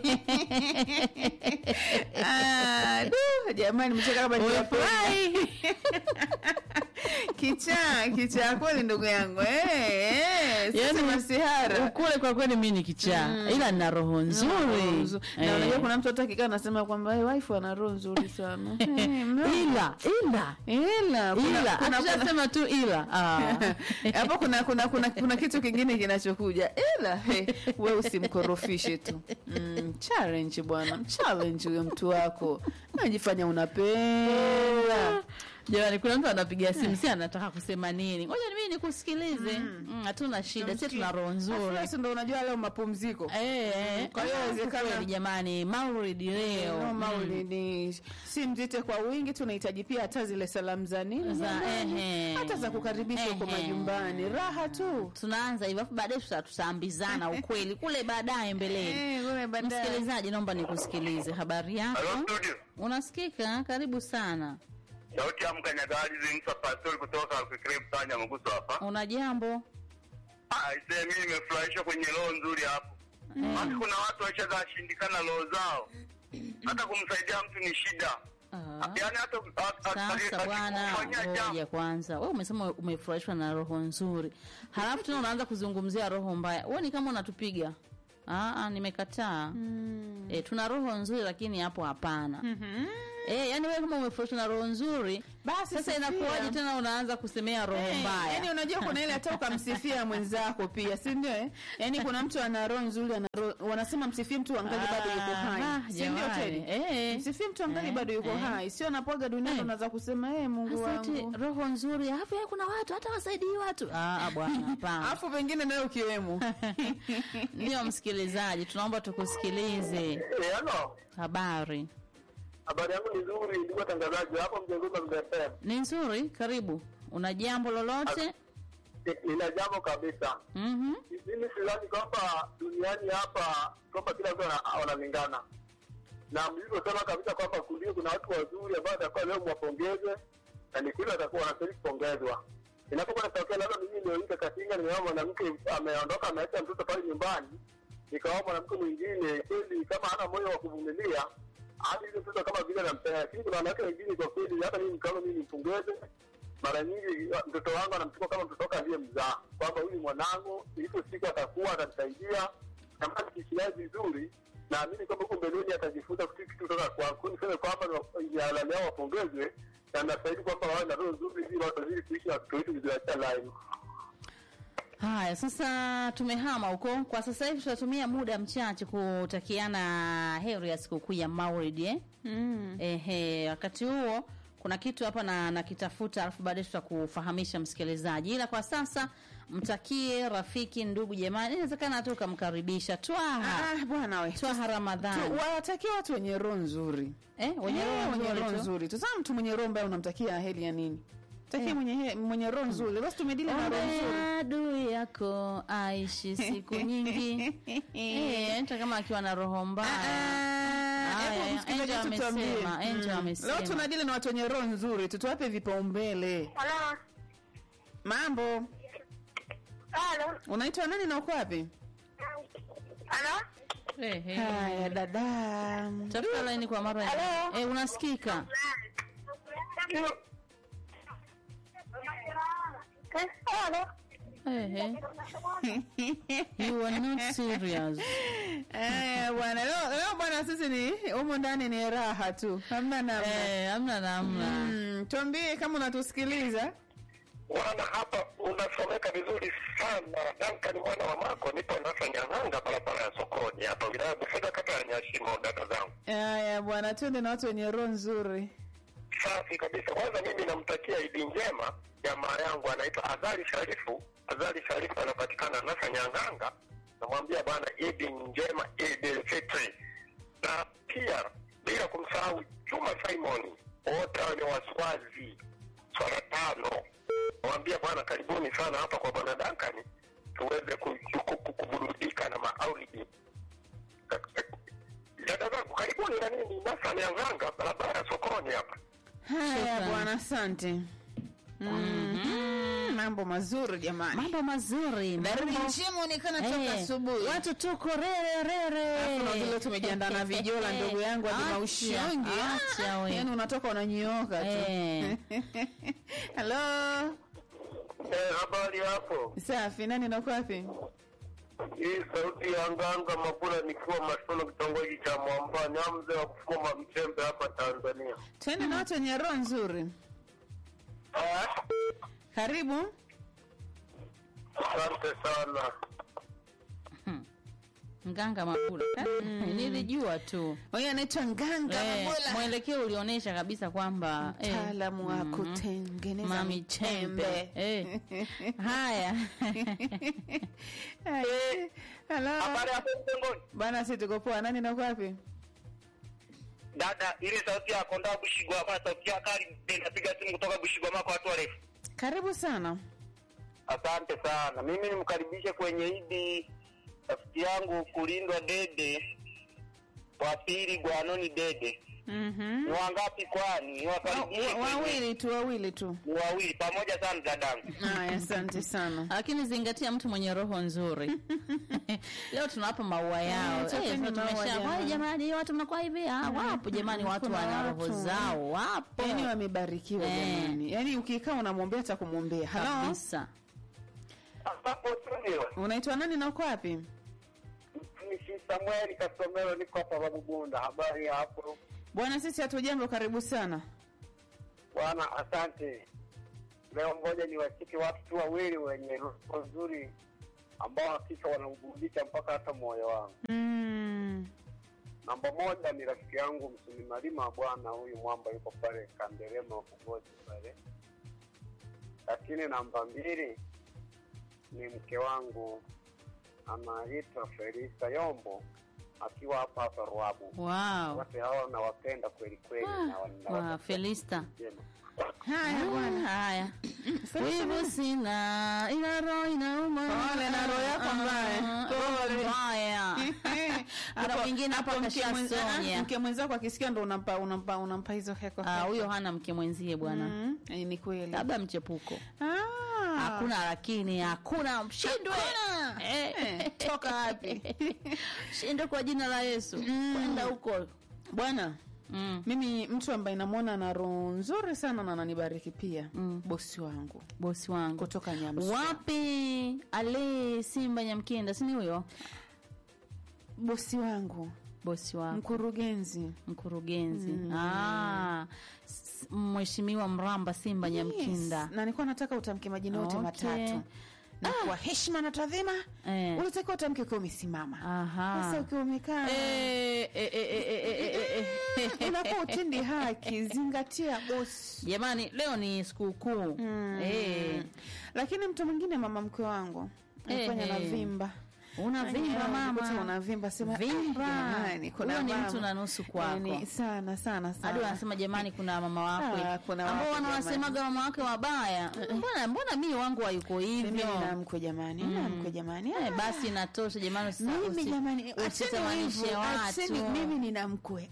Speaker 1: Ah, du, jamani mcheka kama
Speaker 2: Umefurahi?
Speaker 1: kichaa kichaa kweli ndugu yangu eh, eh, sisi
Speaker 2: Yaani,
Speaker 1: masihara
Speaker 2: Kule kwa kweli mimi ni kichaa. Ila nina roho nzuri.
Speaker 1: na
Speaker 2: Eh.
Speaker 1: unajua kuna mtu hata akikaa anasema kwamba hey, wife ana roho nzuri sana Eh, mme-
Speaker 2: ila ila
Speaker 1: ila kuna-
Speaker 2: ila
Speaker 1: kuna- kuna-
Speaker 2: akishasema tu ila ah.
Speaker 1: hapo kuna kuna kuna kuna kitu kingine kinachokuja ila he, we usimkorofishe tu mm, challenge bwana challenge huyo mtu wako najifanya unapenda
Speaker 2: jamani kuna mtu anapiga simu si anataka kusema nini ngoja mimi nikusikilize Mm, hatuna shida si tuna roho nzuri
Speaker 1: Sasa ndo unajua leo mapumziko
Speaker 2: Eh, eh.
Speaker 1: Kwa hiyo
Speaker 2: Ah,
Speaker 1: inawezekana-
Speaker 2: kweli jamani maulidi leo
Speaker 1: No, maulidi si mzite kwa wingi tunahitaji pia hata zile salamu za nini
Speaker 2: Za,
Speaker 1: jamani?
Speaker 2: ehe.
Speaker 1: hata za kukaribisha huko
Speaker 2: Ehe.
Speaker 1: majumbani raha tu
Speaker 2: tunaanza hivyo afu baadaye tuta- tutaambizana ukweli kule baadaye mbeleni
Speaker 1: Eh, kule baadaye.
Speaker 2: msikilizaji naomba nikusikilize habari
Speaker 3: Halo
Speaker 2: yako
Speaker 3: studio.
Speaker 2: unasikika karibu sana
Speaker 3: Sauti ya mkanyagaji Zingsa Pastori kutoka Alfikiri Mtanya Mguso hapa.
Speaker 2: una jambo
Speaker 3: Ah, ise mimi nimefurahishwa kwenye roho nzuri hapo. Basi kuna watu washazashindikana roho zao. Hata kumsaidia mtu ni shida.
Speaker 2: Ah.
Speaker 3: Yaani hata
Speaker 2: Sasa bwana,
Speaker 3: akikufanyia
Speaker 2: ngoja
Speaker 3: jambo.
Speaker 2: kwanza. Wewe umesema umefurahishwa na roho nzuri, halafu tena unaanza kuzungumzia roho mbaya. Wewe ni kama unatupiga Aa, nimekataa
Speaker 1: Mm.
Speaker 2: e, tuna roho nzuri lakini hapo hapana
Speaker 1: Mhm.
Speaker 2: e, yani wewe kama umefurahishwa na roho nzuri
Speaker 1: Basi
Speaker 2: sasa
Speaker 1: sifia.
Speaker 2: inakuwaje tena unaanza kusemea roho
Speaker 1: Eh,
Speaker 2: mbaya
Speaker 1: Yaani unajua kuna ile hata ukamsifia mwenzako pia, si ndio? eh? Yaani kuna mtu ana roho nzuri, ana roho wanasema msifie mtu angali bado yuko hai.
Speaker 2: Ah,
Speaker 1: Si ndio
Speaker 2: jamani.
Speaker 1: Teddy?
Speaker 2: Eh.
Speaker 1: Msifie mtu angali
Speaker 2: Eh,
Speaker 1: bado yuko
Speaker 2: eh.
Speaker 1: hai. Sio anapoaga duniani
Speaker 2: Eh.
Speaker 1: unaweza kusema eh, Mungu
Speaker 2: Sasa eti
Speaker 1: wangu.
Speaker 2: roho nzuri alafu ya kuna watu hata wasaidii watu ah, ah, bwana hapana
Speaker 1: Alafu pengine nayo ukiwemo.
Speaker 2: ndio msikilizaji tunaomba tukusikilize
Speaker 3: Eh, halo.
Speaker 2: habari
Speaker 3: Habari yangu ni nzuri, ndugu watangazaji, hapo mjengoni mzee
Speaker 2: ni nzuri karibu una jambo lolote
Speaker 3: Nina jambo kabisa.
Speaker 2: Mhm.
Speaker 3: Mimi sidhani kwamba duniani hapa kwamba kila mtu ana- wanalingana, na mlivyosema kabisa kwamba kulia kuna watu wazuri ambao watakuwa leo mwapongeze, na ni kweli watakuwa wanastahili kupongezwa. Inapokuwa natokea labda mimi ndio nika katinga, nimeona mwanamke ameondoka ameacha mtoto pale nyumbani, nikawa mwanamke mwingine kweli kama hana moyo wa kuvumilia hadi ile mtoto kama vile anampenda, lakini kuna wanawake wengine kwa kweli, hata mimi kama mimi nimpongeze mara nyingi uh, mtoto wangu anamchukua kama mtoto wake aliyemzaa, kwamba huyu ni mwanangu, ilipo siku atakuwa atanisaidia, na kama nikishiai vizuri, naamini kwamba huko mbeleni atajifunza kitu kitu kutoka kwangu. Niseme kwamba jalali yao wapongezwe, na nastahili kwamba wawe na roho nzuri, ili watu wazidi kuishi na watoto wetu viziacha line.
Speaker 2: haya sasa tumehama huko kwa sasa hivi tutatumia muda mchache kutakiana heri ya sikukuu ya maulid eh?
Speaker 1: Mm.
Speaker 2: Ehe, wakati huo kuna kitu hapa na nakitafuta, alafu baadaye tutakufahamisha msikilizaji, ila kwa sasa mtakie rafiki, ndugu, jamani, inawezekana hata ukamkaribisha Twaha
Speaker 1: Ah, bwana we.
Speaker 2: Twaha
Speaker 1: Tu-
Speaker 2: Ramadhani
Speaker 1: Wawatakia watu wenye roho nzuri.
Speaker 2: eh, wenye
Speaker 1: Eh,
Speaker 2: roho
Speaker 1: wenye
Speaker 2: nzuri
Speaker 1: roho
Speaker 2: tu.
Speaker 1: nzuri. Sasa mtu mwenye roho mbaya unamtakia heri ya nini? Takia
Speaker 2: Eh.
Speaker 1: mwenye he- mwenye roho nzuri. Basi tumedili na roho nzuri.
Speaker 2: Ombea adui yako aishi siku nyingi eh, hata kama akiwa na roho mbaya. Haya,
Speaker 1: Hebu msikilizaji
Speaker 2: Angel
Speaker 1: tutuambie.
Speaker 2: amesema, Angel
Speaker 1: Mm.
Speaker 2: amesema.
Speaker 1: Leo tunadili na watu wenye roho nzuri, tutuwape vipaumbele.
Speaker 4: Halo.
Speaker 1: Mambo,
Speaker 4: Halo.
Speaker 1: unaitwa nani na uko wapi?
Speaker 4: Halo.
Speaker 2: Eh, eh.
Speaker 1: Haya dada.
Speaker 2: Tafuta laini kwa mara ya
Speaker 4: Hello?
Speaker 2: eh, unasikika
Speaker 4: Halo.
Speaker 2: eh, eh. You are not serious.
Speaker 1: Eh, bwana leo leo bwana sisi ni humu ndani ni raha tu. Hamna namna.
Speaker 2: Eh, hamna namna.
Speaker 1: Mm, tuambie kama unatusikiliza.
Speaker 3: Bwana, hapa unasomeka vizuri sana. Danka ni mwana wa Mako, nipo nasa Nyang'anga, barabara ya sokoni hapa wilaya ya Bufeda, kata ya Nyashimo. Dada zangu
Speaker 1: Haya bwana, twende na watu wenye roho nzuri.
Speaker 3: safi kabisa. Kwanza mimi namtakia Idi njema jamaa yangu anaitwa Azali Sharifu. Azali Sharifu anapatikana nasa Nyang'anga. Namwambia bwana Idi njema, Idi Fitri, na pia bila kumsahau Juma Simon, wote hao ni waswazi swala tano. Namwambia bwana karibuni sana hapa kwa bwana Dankani tuweze ku- ku- ku- kuburudika na maulidi. Dada zangu karibuni na nini nasa Nyang'anga, barabara ya sokoni hapa.
Speaker 1: Haya
Speaker 2: Shukrani.
Speaker 1: bwana, asante. Mm, mambo mazuri jamani.
Speaker 2: Mambo mazuri.
Speaker 1: Baridi
Speaker 2: mambo-
Speaker 1: njema onekana toka
Speaker 2: Eh,
Speaker 1: asubuhi.
Speaker 2: Watu tuko rere rere.
Speaker 1: Alafu na vile tumejiandaa na vijola ndugu yangu hadi
Speaker 2: Acha,
Speaker 1: maushongi.
Speaker 2: acha we.
Speaker 1: Yaani unatoka unanyooka tu.
Speaker 2: Eh.
Speaker 1: Hello.
Speaker 3: Eh, habari hapo.
Speaker 1: Safi, nani na uko wapi?
Speaker 3: Hii sauti ya nganga Mabula nikiwa Masono kitongoji cha Mwambani, au mzee wa kufuma mchembe hapa Tanzania.
Speaker 1: Twende na watu wenye roho nzuri.
Speaker 3: Ah,
Speaker 1: Karibu.
Speaker 3: Asante sana.
Speaker 2: Nganga Mabula. Nilijua tu.
Speaker 1: Huyu anaitwa Nganga
Speaker 2: Eh,
Speaker 1: Mabula.
Speaker 2: mwelekeo ulionyesha kabisa kwamba eh,
Speaker 1: Mtaalamu wa
Speaker 2: mhm.
Speaker 1: kutengeneza
Speaker 2: Mami chembe.
Speaker 1: michembe.
Speaker 2: Eh. Haya.
Speaker 1: Haya. Hello.
Speaker 3: Habari hapo mtengoni.
Speaker 1: Bana, si tuko poa. Nani na uko wapi?
Speaker 3: Dada, ile sauti ya konda Bushigwa hapa sauti ya kali napiga simu kutoka Bushigwa mako watu warefu.
Speaker 1: Karibu sana.
Speaker 3: Asante sana. Mimi nimkaribishe kwenye idi rafiki yangu kulindwa Dede, wa pili Gwanoni Dede.
Speaker 1: Mhm.
Speaker 3: Ni wangapi kwani? Niwakaribishe
Speaker 1: Wa-
Speaker 3: kwenye-
Speaker 1: Wawili tu, wawili tu.
Speaker 3: Ni wawili pamoja sana dadangu.
Speaker 1: Haya, asante sana.
Speaker 2: lakini zingatia mtu mwenye roho nzuri leo tunawapa maua yao
Speaker 1: Eh,
Speaker 2: Eh,
Speaker 1: chapeni
Speaker 2: sasa
Speaker 1: maua
Speaker 2: tumesha-
Speaker 1: jamani.
Speaker 2: "Wai, jamani watu mnakuwa hivi Ah, wapo jamani watu
Speaker 1: Kuna
Speaker 2: wana roho
Speaker 1: watu.
Speaker 2: zao wapo
Speaker 1: Yaani wamebarikiwa
Speaker 2: Eh.
Speaker 1: jamani. Yaani ukikaa unamwombea hata kumwombea. Hello.
Speaker 2: kabisa
Speaker 3: Hapo studio.
Speaker 1: Unaitwa nani na uko wapi?
Speaker 3: Mtumishi Samueli Kasomero, niko hapa Babugunda. Habari ya hapo
Speaker 1: Bwana, sisi hatujambo, karibu sana.
Speaker 3: bwana? Asante. Leo ngoja niwashike watu tu wawili wenye roho nzuri ambao hakika wanauburudisha mpaka hata moyo wangu.
Speaker 1: Mm.
Speaker 3: Namba moja ni rafiki yangu Msumi Malima, bwana huyu mwamba yuko pale Kanderema Kugozi pale. Lakini namba mbili ni mke wangu anaitwa Felisa Yombo akiwa hapa hapa Ruabu.
Speaker 2: Wow.
Speaker 3: Wote hao nawapenda kweli kweli na
Speaker 2: Ah,
Speaker 3: wana-
Speaker 2: wa Felista.
Speaker 3: Jema.
Speaker 1: Haya
Speaker 2: Ah,
Speaker 1: bwana.
Speaker 2: Haya.
Speaker 1: Felista
Speaker 2: Wivu sina ila roho inauma.
Speaker 1: Pole na roho yako mbaya.
Speaker 2: Ah,
Speaker 1: Pole.
Speaker 2: mbaya. Kuna
Speaker 1: Hapo-
Speaker 2: mwingine hapa
Speaker 1: hapo mke mwenza-
Speaker 2: kashasonya.
Speaker 1: ah, mke mwenzako akisikia ndo unampa unampa unampa hizo heko.
Speaker 2: Ah, huyo hana mke mwenzie bwana.
Speaker 1: Mm, eh, ni kweli.
Speaker 2: Labda mchepuko.
Speaker 1: Ah.
Speaker 2: Hakuna lakini hakuna mshindwe.
Speaker 1: Hakuna.
Speaker 2: Eh.
Speaker 1: Eh, toka wapi?
Speaker 2: Shindwe kwa jina la Yesu. Kwenda huko.
Speaker 1: Bwana,
Speaker 2: Mm.
Speaker 1: mimi mtu ambaye namwona na roho nzuri sana na ananibariki pia
Speaker 2: Mm.
Speaker 1: bosi wangu
Speaker 2: Bosi wangu.
Speaker 1: kutoka Nyamsu.
Speaker 2: Wapi ale Simba Nyamkenda, si ni huyo?
Speaker 1: Bosi wangu
Speaker 2: Bosi wako.
Speaker 1: mkurugenzi
Speaker 2: mkurugenzi ah, s- mheshimiwa Mramba Simba Nyamkinda
Speaker 1: Yes. na nilikuwa nataka utamke majina yote
Speaker 2: Okay.
Speaker 1: matatu na kwa heshima na taadhima
Speaker 2: Eh.
Speaker 1: ulitakiwa utamke ukiwa umesimama
Speaker 2: Aha.
Speaker 1: sasa ukiwa umekaa
Speaker 2: Eh, eh, eh, eh, eh, eh, eh, eh.
Speaker 1: unakuwa utendi haki zingatia bosi
Speaker 2: Jamani, leo ni sikukuu eh,
Speaker 1: lakini mtu mwingine mama mkwe wangu alifanya
Speaker 2: Eh,
Speaker 1: na
Speaker 2: eh.
Speaker 1: vimba
Speaker 2: unavimba
Speaker 1: Eh,
Speaker 2: mama,
Speaker 1: ukuta unavimba sema
Speaker 2: Vimba.
Speaker 1: "Ah, jamani, kuna
Speaker 2: Huyo ni
Speaker 1: mama."
Speaker 2: mtu na nusu kwako.
Speaker 1: Yaani, sana sana
Speaker 2: hadi
Speaker 1: sana
Speaker 2: wanasema jamani, kuna mama wakwe
Speaker 1: Ah, kuna
Speaker 2: ambao
Speaker 1: wakwe
Speaker 2: wanawasemaga mama wake wabaya. Mbona mbona mimi wangu hayuko
Speaker 1: mimi
Speaker 2: hivyo?
Speaker 1: nina mkwe jamani nina mkwe jamani
Speaker 2: Eh, basi inatosha jamani, usi-
Speaker 1: mimi
Speaker 2: usi-
Speaker 1: jamani acheni
Speaker 2: usitamanishe
Speaker 1: hivyo, acheni,
Speaker 2: watu.
Speaker 1: mimi nina mkwe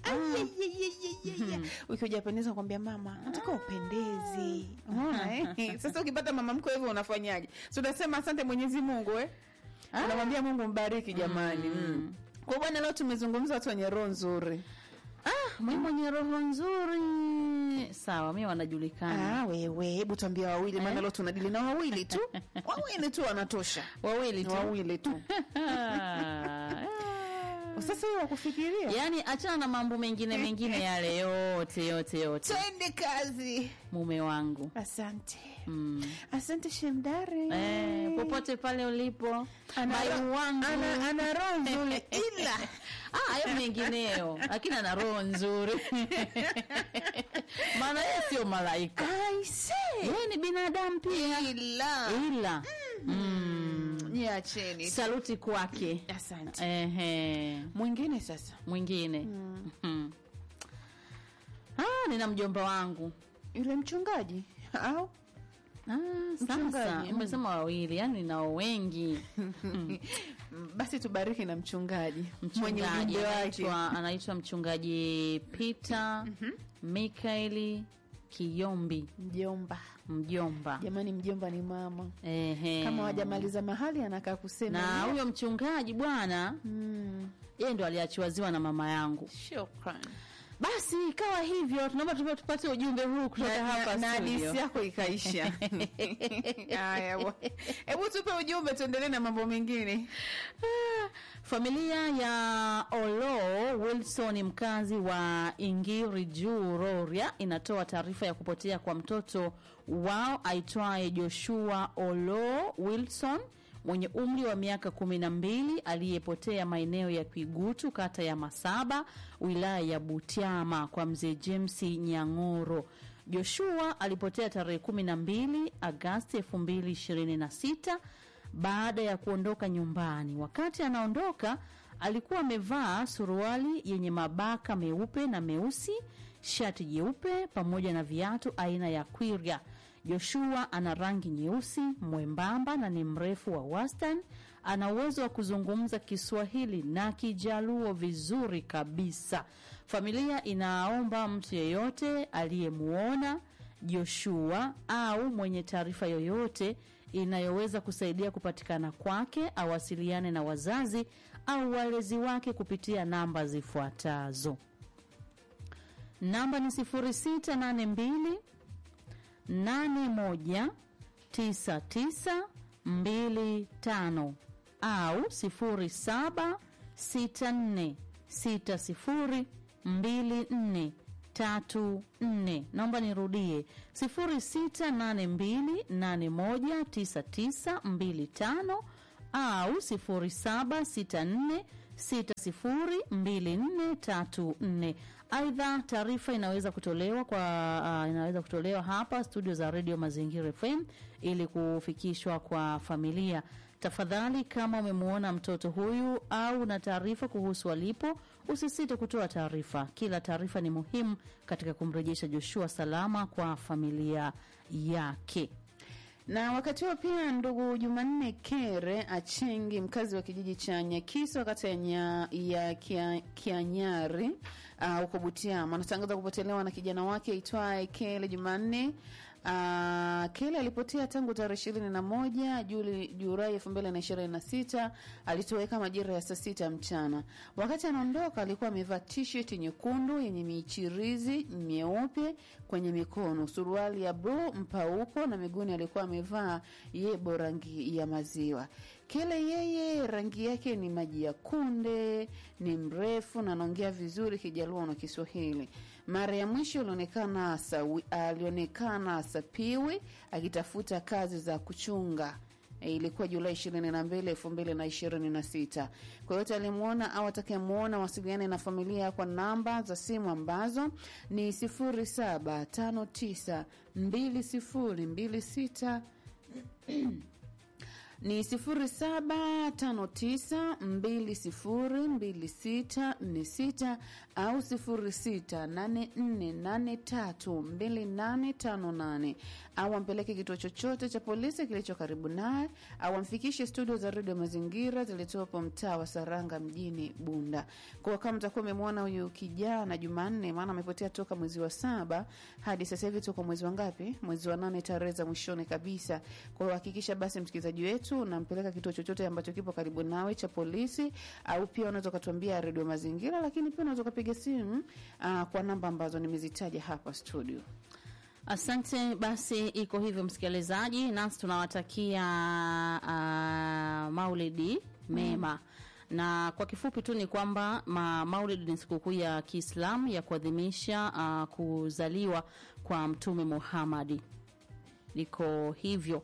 Speaker 1: ukiwa japendeza kwambia mama nataka upendeze unaona eh? sasa ukipata mama mkwe hivyo unafanyaje si unasema asante mwenyezi mungu eh? unamwambia mungu mbariki jamani mm. kwa bwana leo tumezungumza watu wenye roho nzuri
Speaker 2: Ah, mimi mwenye roho nzuri. Sawa, mimi wanajulikana.
Speaker 1: ah, wewe hebu tuambia wawili maana leo tunadili na wawili tu wawili tu wanatosha
Speaker 2: Wawili tu.
Speaker 1: wawili tu
Speaker 2: Ah,
Speaker 1: sasa hiyo wakufikiria
Speaker 2: Yaani achana na mambo mengine mengine yale yote yote yote.
Speaker 1: twende kazi
Speaker 2: Mume wangu.
Speaker 1: asante
Speaker 2: Mm.
Speaker 1: asante shemdare
Speaker 2: Eh, popote pale ulipo.
Speaker 1: Ana
Speaker 2: Mai
Speaker 1: ro-
Speaker 2: wangu.
Speaker 1: ana- ana roho nzuri ila
Speaker 2: Ah, hayo mengineyo. Lakini ana roho nzuri. Maana yeye sio malaika.
Speaker 1: aise
Speaker 2: Yeye ni binadamu pia.
Speaker 1: ila
Speaker 2: Ila. Mm.
Speaker 1: niacheni
Speaker 2: Saluti kwake.
Speaker 1: asante
Speaker 2: Ehe.
Speaker 1: mwingine sasa
Speaker 2: mwingine mm. ah, nina mjomba wangu
Speaker 1: yule mchungaji au
Speaker 2: ah, sasa
Speaker 1: Mchungaji, mm.
Speaker 2: umesema wawili yani ninao wengi
Speaker 1: Mm, basi tubariki na mchungaji mwenye
Speaker 2: mchungaji
Speaker 1: ujumbe wake
Speaker 2: anaitwa anaitwa mchungaji Peter Mikaeli Kiyombi
Speaker 1: mjomba
Speaker 2: mjomba
Speaker 1: jamani mjomba ni mama
Speaker 2: Ehe.
Speaker 1: kama wajamaliza mahali anakaa kusema
Speaker 2: na
Speaker 1: "Yeah."
Speaker 2: huyo mchungaji bwana
Speaker 1: Mm,
Speaker 2: yeye ndo aliachiwa ziwa na mama yangu
Speaker 1: shukran
Speaker 2: basi ikawa hivyo tunaomba tupe- tupate ujumbe huu kutoka
Speaker 1: Na-
Speaker 2: hapa
Speaker 1: na
Speaker 2: studio.
Speaker 1: hadisi yako ikaisha haya bwa- hebu tupe ujumbe tuendelee na mambo mengine
Speaker 2: Ah, Familia ya Olo Wilson mkazi wa Ingiri juu Rorya inatoa taarifa ya kupotea kwa mtoto wao aitwaye Joshua Olo Wilson mwenye umri wa miaka kumi na mbili aliyepotea maeneo ya Kwigutu kata ya Masaba wilaya ya Butiama kwa mzee James Nyang'oro. Joshua alipotea tarehe kumi na mbili Agasti elfu mbili ishirini na sita baada ya kuondoka nyumbani. Wakati anaondoka, alikuwa amevaa suruali yenye mabaka meupe na meusi, shati jeupe pamoja na viatu aina ya kwirya. Joshua ana rangi nyeusi, mwembamba na ni mrefu wa wastani. Ana uwezo wa kuzungumza Kiswahili na Kijaluo vizuri kabisa. Familia inaomba mtu yeyote aliyemuona Joshua au mwenye taarifa yoyote inayoweza kusaidia kupatikana kwake awasiliane na wazazi au walezi wake kupitia namba zifuatazo. Namba ni 0682 81 9925 au 07 64602434. Naomba nirudie 0682819925 au 0764602434. Aidha, taarifa inaweza kutolewa kwa uh, inaweza kutolewa hapa studio za Radio Mazingira FM ili kufikishwa kwa familia. Tafadhali, kama umemwona mtoto huyu au na taarifa kuhusu alipo, usisite kutoa taarifa. Kila taarifa ni muhimu katika kumrejesha Joshua salama kwa familia yake.
Speaker 1: Na wakati huo pia, ndugu Jumanne Kere Achengi, mkazi wa kijiji cha Nyakiso, kata ya, nya, ya kia, Kianyari uh, huko Butiama, anatangaza kupotelewa na kijana wake aitwaye Kele Jumanne. Uh, Kele alipotea tangu tarehe ishirini na moja Juli Julai elfu mbili na ishirini na sita alitoweka majira ya saa sita mchana. Wakati anaondoka alikuwa amevaa t-shirt nyekundu yenye michirizi myeupe kwenye mikono, suruali ya bluu mpauko na miguuni alikuwa amevaa yebo rangi ya maziwa. Kele yeye rangi yake ni maji ya kunde, ni mrefu na anaongea vizuri Kijaluo na Kiswahili. Mara ya mwisho alionekana sawi, alionekana Sapiwi akitafuta kazi za kuchunga. E, ilikuwa Julai ishirini na mbili elfu mbili na ishirini na sita. Kwa yote alimwona au atakayemwona wasiliane na familia kwa namba za simu ambazo ni sifuri saba tano tisa mbili sifuri mbili sita ni sifuri saba tano tisa mbili sifuri mbili sita nne sita au sifuri sita nane nne nane tatu mbili nane tano nane au ampeleke kituo chochote cha polisi kilicho karibu naye au amfikishe studio za redio Mazingira zilizopo mtaa wa Saranga mjini Bunda. Kwa kama mtakuwa umemwona huyu kijana Jumanne, maana amepotea toka mwezi wa saba hadi sasa hivi tuko mwezi wa ngapi? Mwezi wa nane, tarehe za mwishoni kabisa. Kwa hiyo hakikisha basi msikilizaji wetu unampeleka kituo chochote ambacho kipo karibu nawe cha polisi, au pia unaweza ukatuambia redio Mazingira, lakini pia unaweza ukapiga simu uh, kwa namba ambazo nimezitaja hapa studio.
Speaker 2: Asante. Basi iko hivyo, msikilizaji, nasi tunawatakia uh, maulidi mema na kwa kifupi tu ni kwamba ma, maulid ni sikukuu ya Kiislamu ya kuadhimisha uh, kuzaliwa kwa Mtume Muhammadi. Liko hivyo.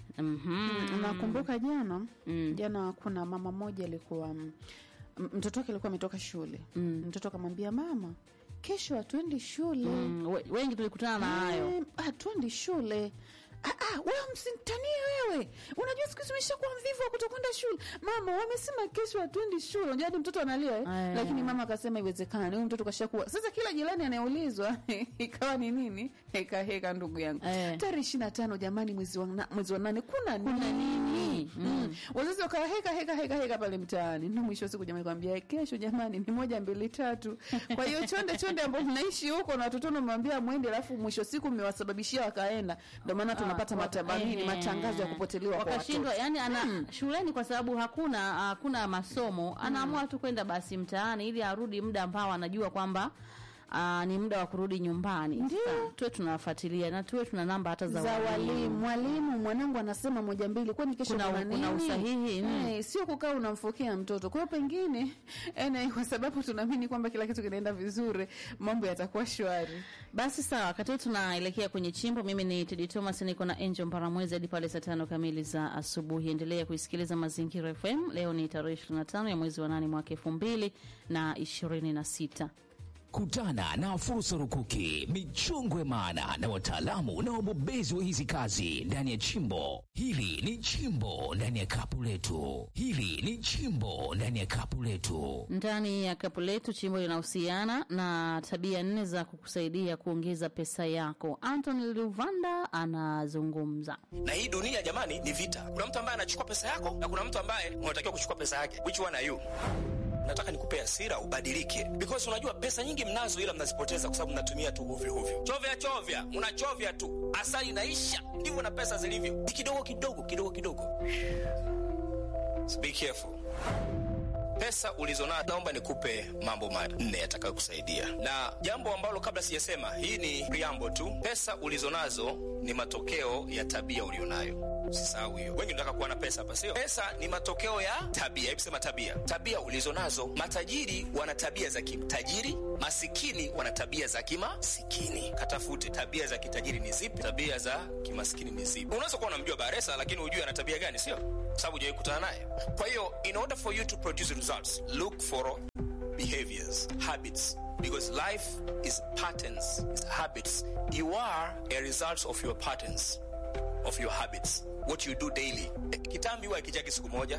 Speaker 2: Mhm.
Speaker 1: Nakumbuka jana
Speaker 2: Mm.
Speaker 1: jana, kuna mama moja alikuwa m- mtoto wake alikuwa ametoka shule
Speaker 2: Mm.
Speaker 1: mtoto akamwambia mama, kesho hatuendi shule
Speaker 2: Mm, we- wengi tulikutana na hayo.
Speaker 1: Eh, hatuendi shule. Ah, ah, wewe msintanie wewe. Unajua siku hizi umeshakuwa mvivu wa kutokwenda shule. Mama, wamesema kesho hatuendi shule. Unajua hadi mtoto analia eh?
Speaker 2: Aya.
Speaker 1: Lakini mama akasema iwezekani. Huyu mtoto kashakuwa. Sasa kila jirani anayeulizwa ikawa ni nini? Heka heka ndugu yangu.
Speaker 2: Eh.
Speaker 1: Tarehe 25 jamani mwezi wa na, mwezi wa nane kuna nini?
Speaker 2: Kuna nini?
Speaker 1: Mm. Wazazi wakawa heka heka heka heka pale mtaani. Na mwisho wa siku jamani kwambia kesho jamani ni moja mbili tatu. Kwa hiyo chonde chonde ambao mnaishi huko na watoto wenu mmwambia mwende alafu mwisho wa siku mmewasababishia wakaenda. Ndio maana tunapata
Speaker 2: Ah,
Speaker 1: matabanini
Speaker 2: ehe.
Speaker 1: matangazo ya kupotelewa kwa
Speaker 2: wakashindwa
Speaker 1: watoto.
Speaker 2: yani ana shuleni kwa sababu hakuna hakuna masomo anaamua tu kwenda basi mtaani ili arudi muda ambao anajua kwamba uh, ni muda wa kurudi nyumbani
Speaker 1: Ndio.
Speaker 2: Sasa, tuwe tunawafuatilia na tuwe tuna namba hata za,
Speaker 1: za
Speaker 2: walimu.
Speaker 1: walimu. Mwalimu, mwanangu anasema moja mbili, kwani kesho
Speaker 2: Kuna-
Speaker 1: kuna,
Speaker 2: kuna
Speaker 1: nini?
Speaker 2: usahihi, mm.
Speaker 1: Eh, sio kukaa unamfokea mtoto. Kwa hiyo pengine ene, kwa sababu tunaamini kwamba kila kitu kinaenda vizuri, mambo yatakuwa shwari.
Speaker 2: Basi sawa, wakati huu tunaelekea kwenye chimbo. Mimi ni Tedi Thomas, niko na Angel Mparamwezi hadi pale saa tano kamili za asubuhi. Endelea kuisikiliza Mazingira FM. Leo ni tarehe 25 ya mwezi wa nane mwaka elfu mbili na ishirini na sita.
Speaker 5: Kutana na fursa rukuki, michongwe maana na wataalamu na wabobezi wa hizi kazi ndani ya chimbo hili. Ni chimbo ndani ya kapu letu, hili ni chimbo ndani ya kapu letu.
Speaker 2: Ndani ya kapu letu chimbo linahusiana na tabia nne za kukusaidia kuongeza pesa yako. Anthony Luvanda anazungumza.
Speaker 6: na hii dunia jamani ni vita kuna mtu ambaye anachukua pesa yako na kuna mtu ambaye unatakiwa kuchukua pesa yake which one are you nataka nikupe hasira ubadilike because unajua pesa nyingi mnazo ila mnazipoteza kwa sababu mnatumia tu hovyo hovyo chovya chovya unachovya tu asali inaisha ndivyo na pesa zilivyo ni kidogo kidogo kidogo kidogo so be careful pesa ulizonazo naomba nikupe mambo manne yatakayokusaidia na jambo ambalo kabla sijasema hii ni preamble tu pesa ulizonazo ni matokeo ya tabia ulionayo usisahau hiyo wengi tunataka kuwa na pesa hapa sio pesa ni matokeo ya tabia hebu sema tabia tabia ulizonazo matajiri wana tabia za kitajiri masikini wana tabia za kimasikini katafute tabia za kitajiri ni zipi tabia za kimasikini ni zipi unaweza kuwa unamjua baresa lakini hujui ana tabia gani sio sababu hujawai kutana naye kwa hiyo in order for you to produce results look for behaviors habits because life is patterns is habits you are a result of your patterns of your habits what you do daily Eh, kitambi huwa akijagi siku moja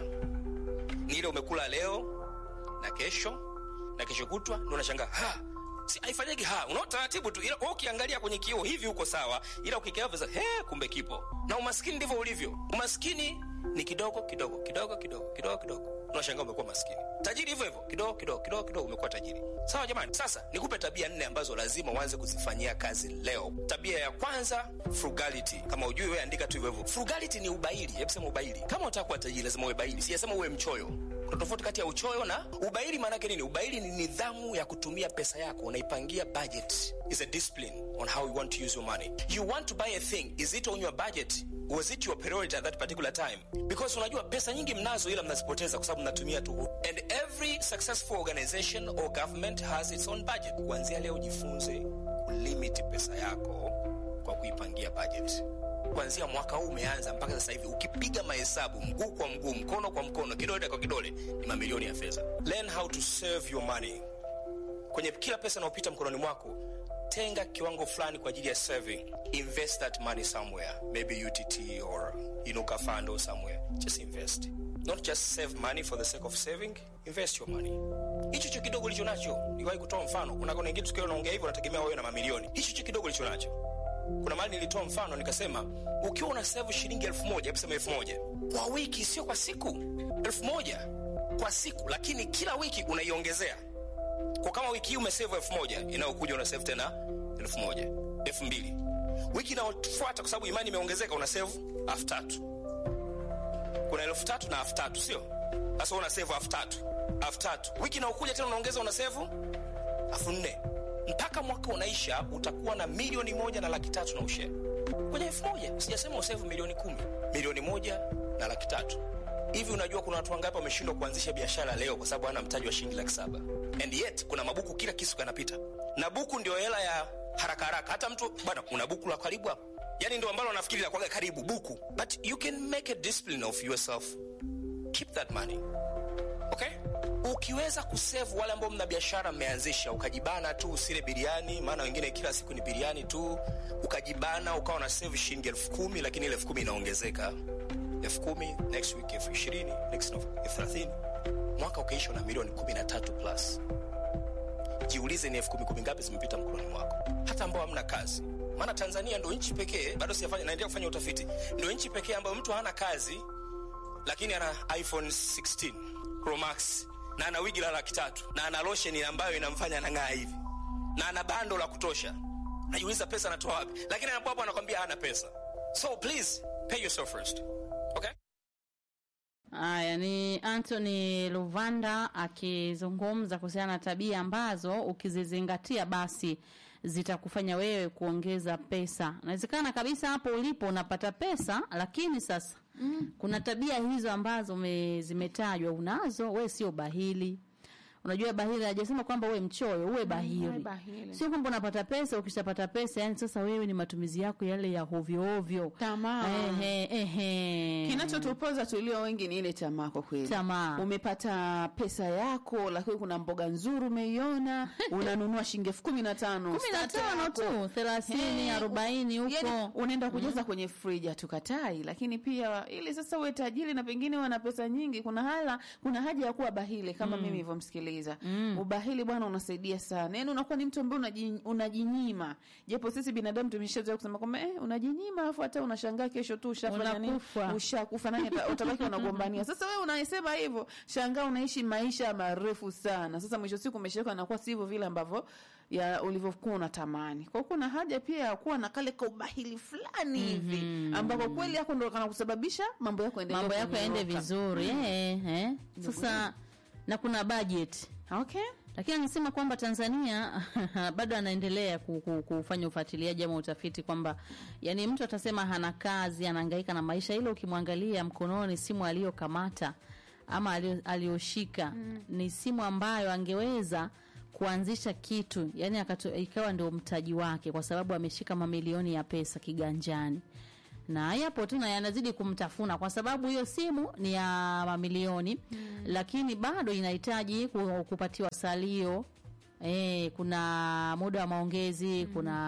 Speaker 6: ni ile umekula leo na kesho na kesho kutwa ndio unashangaa ha si haifanyiki ha unaona taratibu tu ila wewe ukiangalia kwenye kioo hivi uko sawa ila ukikaa visa he kumbe kipo na umaskini ndivyo ulivyo umaskini ni kidogo kidogo kidogo kidogo kidogo kidogo unashangaa umekuwa maskini tajiri hivyo hivyo kidogo kidogo kidogo kidogo umekuwa tajiri sawa jamani sasa nikupe tabia nne ambazo lazima uanze kuzifanyia kazi leo tabia ya kwanza frugality kama ujui wewe andika tu hivyo hivyo frugality ni ubaili hebu sema ubaili kama unataka kuwa tajiri lazima uwe baili siyasema uwe mchoyo kuna tofauti kati ya uchoyo na ubaili maanake nini ubaili ni nidhamu ya kutumia pesa yako unaipangia budget is a discipline on how you want to use your money you want to buy a thing is it on your budget was it your priority at that particular time because unajua pesa nyingi mnazo ila mnazipoteza kwa sababu mnatumia tu and every successful organization or government has its own budget kuanzia leo jifunze kulimit pesa yako kwa kuipangia budget kuanzia mwaka huu umeanza mpaka sasa hivi ukipiga mahesabu mguu kwa mguu mkono kwa mkono kidole kwa kidole ni mamilioni ya fedha learn how to save your money kwenye kila pesa inayopita mkononi mwako tenga kiwango fulani kwa ajili ya saving invest that money somewhere maybe utt or inuka fund or somewhere just invest not just save money for the sake of saving invest your money hicho cho kidogo ulicho nacho niwahi kutoa mfano kuna kuna wengine tukiwa unaongea hivyo unategemea wewe na mamilioni hicho cho kidogo ulicho nacho kuna mahali nilitoa mfano nikasema ukiwa una save shilingi elfu moja hebu sema elfu moja kwa wiki sio kwa siku elfu moja kwa siku lakini kila wiki unaiongezea kwa kama wiki hii umesave elfu moja inayokuja una save tena elfu moja elfu mbili wiki inayofuata kwa sababu imani imeongezeka una save elfu tatu kuna elfu tatu na elfu tatu sio sasa una save elfu tatu elfu tatu wiki inayokuja tena unaongeza una save elfu nne mpaka mwaka unaisha utakuwa na milioni moja na laki tatu na ushare kwenye elfu moja sijasema usevu milioni kumi milioni moja na laki tatu hivi unajua kuna watu wangapi wameshindwa kuanzisha biashara leo kwa sababu hana mtaji wa shilingi laki saba and yet kuna mabuku kila kisu kanapita na buku ndio hela ya haraka haraka hata mtu bwana una buku la karibu hapo yani ndio ambalo nafikiri la kwaga karibu buku but you can make a discipline of yourself keep that money okay ukiweza kusevu wale ambao mna biashara mmeanzisha ukajibana tu usile biriani maana wengine kila siku ni biriani tu ukajibana ukawa na save shilingi elfu kumi lakini ile elfu kumi inaongezeka elfu kumi next week elfu ishirini next elfu thelathini mwaka ukaisha na milioni kumi na tatu plus jiulize ni elfu kumi kumi ngapi zimepita mkononi mwako hata ambao hamna kazi maana tanzania ndo nchi pekee bado sijafanya naendelea kufanya utafiti ndo nchi pekee ambayo mtu hana kazi lakini ana iphone 16 pro max na ana wigi la laki tatu na ana losheni ambayo inamfanya anang'aa hivi na ana bando la kutosha najiuliza pesa anatoa wapi lakini anapo hapo anakwambia hana pesa so please pay yourself first okay
Speaker 2: Haya ni Anthony Luvanda akizungumza kuhusiana na tabia ambazo ukizizingatia basi zitakufanya wewe kuongeza pesa. Inawezekana kabisa hapo ulipo unapata pesa, lakini sasa mm. kuna tabia hizo ambazo ume, zimetajwa unazo, we sio bahili. Unajua bahili hajasema kwamba uwe mchoyo, uwe bahili.
Speaker 1: bahili.
Speaker 2: Sio kwamba unapata pesa, ukishapata pesa yani sasa wewe ni matumizi yako yale ya hovyo hovyo.
Speaker 1: Tamaa.
Speaker 2: Ehe, ehe.
Speaker 1: kinachotupoza tulio wengi ni ile tamaa kwa kweli
Speaker 2: Tamaa.
Speaker 1: umepata pesa yako lakini kuna mboga nzuri umeiona unanunua shilingi elfu kumi na tano
Speaker 2: kumi na
Speaker 1: starter
Speaker 2: tano
Speaker 1: yako.
Speaker 2: tu thelathini
Speaker 1: Eh,
Speaker 2: arobaini
Speaker 1: yani
Speaker 2: huko
Speaker 1: unaenda kujaza kwenye friji hatukatai lakini pia ili sasa uwe tajiri na pengine uwe na pesa nyingi kuna hala kuna haja ya kuwa bahili kama mimi nilivyomsikiliza ubahili bwana unasaidia sana yani unakuwa ni mtu ambaye unaji- unajinyima japo sisi binadamu tumeshazoea kusema kwamba eh, unajinyima afu hata unashangaa kesho tu ushafanya nini
Speaker 2: Unakufa.
Speaker 1: ushakufa nani ata- utabaki unagombania sasa wewe unaisema hivyo shangaa unaishi maisha marefu sana sasa mwisho siku umeshaweka nakuwa sivyo vile ambavyo ya ulivyokuwa unatamani kwa hiyo kuna haja pia ya kuwa na kale ka ubahili fulani hivi ambako kweli yako ndo kana kusababisha mambo yako endelee
Speaker 2: mambo yako yaende
Speaker 1: kunyooka.
Speaker 2: vizuri eh, eh. sasa na kuna budget
Speaker 1: okay
Speaker 2: lakini anasema kwamba Tanzania bado anaendelea ku- ku- kufanya ufuatiliaji ama utafiti kwamba yani mtu atasema hana kazi anahangaika na maisha, ile ukimwangalia mkononi simu aliyokamata ama alio- aliyoshika ni simu ambayo angeweza kuanzisha kitu yani akato, ikawa ndio mtaji wake, kwa sababu ameshika mamilioni ya pesa kiganjani na yapo tu na yanazidi kumtafuna kwa sababu hiyo simu ni ya mamilioni lakini bado inahitaji ku- kupatiwa salio E, kuna muda wa maongezi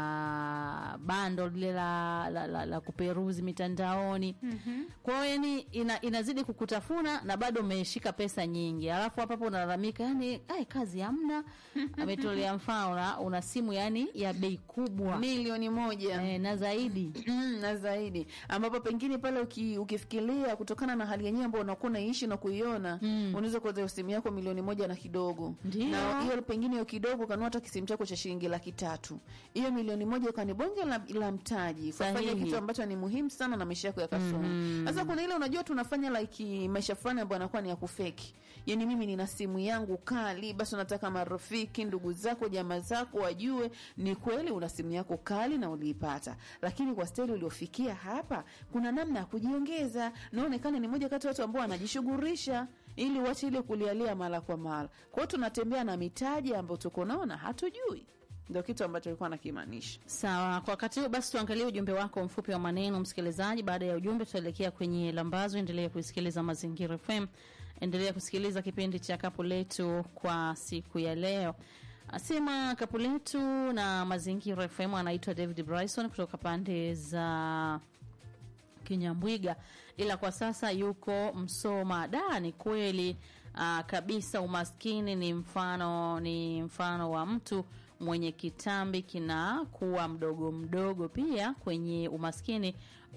Speaker 2: kuna bando lile la, la, la, la kuperuzi mitandaoni kwa hiyo yani ina, inazidi kukutafuna na bado umeshika pesa nyingi alafu hapo hapo unalalamika yani ai kazi hamna ametolea mfano una- una simu yani ya bei kubwa
Speaker 1: milioni moja
Speaker 2: e, na zaidi
Speaker 1: Mm, na zaidi ambapo pengine pale uki, ukifikiria kutokana na hali yenyewe ambayo unakuwa unaishi na kuiona mm. unaweza kuweza simu yako milioni moja na kidogo
Speaker 2: Ndio.
Speaker 1: na hiyo pengine hiyo kidogo ukanua hata kisimu chako cha shilingi laki tatu hiyo milioni moja ukani bonge la, la mtaji kufanya
Speaker 2: Sahihi.
Speaker 1: kitu ambacho ni muhimu sana na maisha yako yakasoma sasa kuna ile unajua tunafanya like maisha fulani ambayo anakuwa ni ya kufeki yani mimi nina simu yangu kali basi unataka marafiki ndugu zako jamaa zako wajue ni kweli una simu yako kali na uliipata lakini kwa steli uliofikia hapa kuna namna ya kujiongeza naonekana ni moja kati ya watu ambao wanajishughulisha ili uache ile kulialia mara kwa mara kwa hiyo tunatembea na mitaji ambayo tuko nao na hatujui ndio kitu ambacho alikuwa anakimaanisha
Speaker 2: Sawa, kwa wakati huu basi tuangalie ujumbe wako mfupi wa maneno msikilizaji. Baada ya ujumbe, tutaelekea kwenye lambazo. Endelea kusikiliza Mazingira FM, endelea kusikiliza kipindi cha kapu letu kwa siku ya leo. Asema kapu letu na Mazingira FM, anaitwa David Bryson kutoka pande za Kinyambwiga, ila kwa sasa yuko Msoma. Da, ni kweli aa, kabisa, umaskini ni mfano ni mfano wa mtu mwenye kitambi kinakuwa mdogo mdogo. Pia kwenye umaskini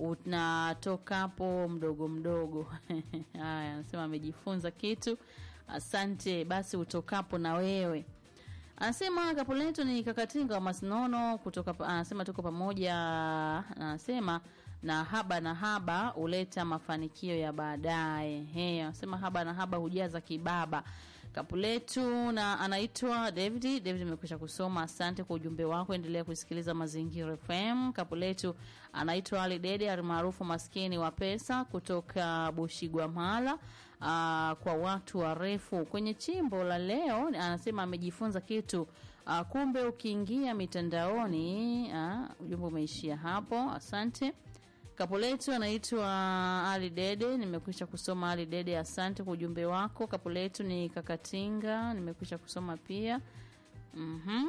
Speaker 2: unatokapo mdogo mdogo. Haya, anasema amejifunza kitu. Asante basi, utokapo na wewe Anasema kapu letu ni kakatinga wa Masinono kutoka, pa- anasema tuko pamoja. Anasema na haba na haba huleta mafanikio ya baadaye. He, anasema haba na haba hujaza kibaba. Kapu letu na anaitwa David. David, nimekwisha kusoma. Asante kwa ujumbe wako, endelea kusikiliza Mazingira FM. Kapu letu anaitwa Ali Dede almaarufu maskini wa pesa kutoka Bushigwamala. Uh, kwa watu warefu kwenye chimbo la leo, anasema amejifunza kitu. Uh, kumbe ukiingia mitandaoni, uh, ujumbe umeishia hapo. Asante. Kapu letu anaitwa Ali Dede, nimekwisha kusoma Ali Dede, asante kwa ujumbe wako. Kapu letu ni Kakatinga, nimekwisha kusoma pia. Mhm.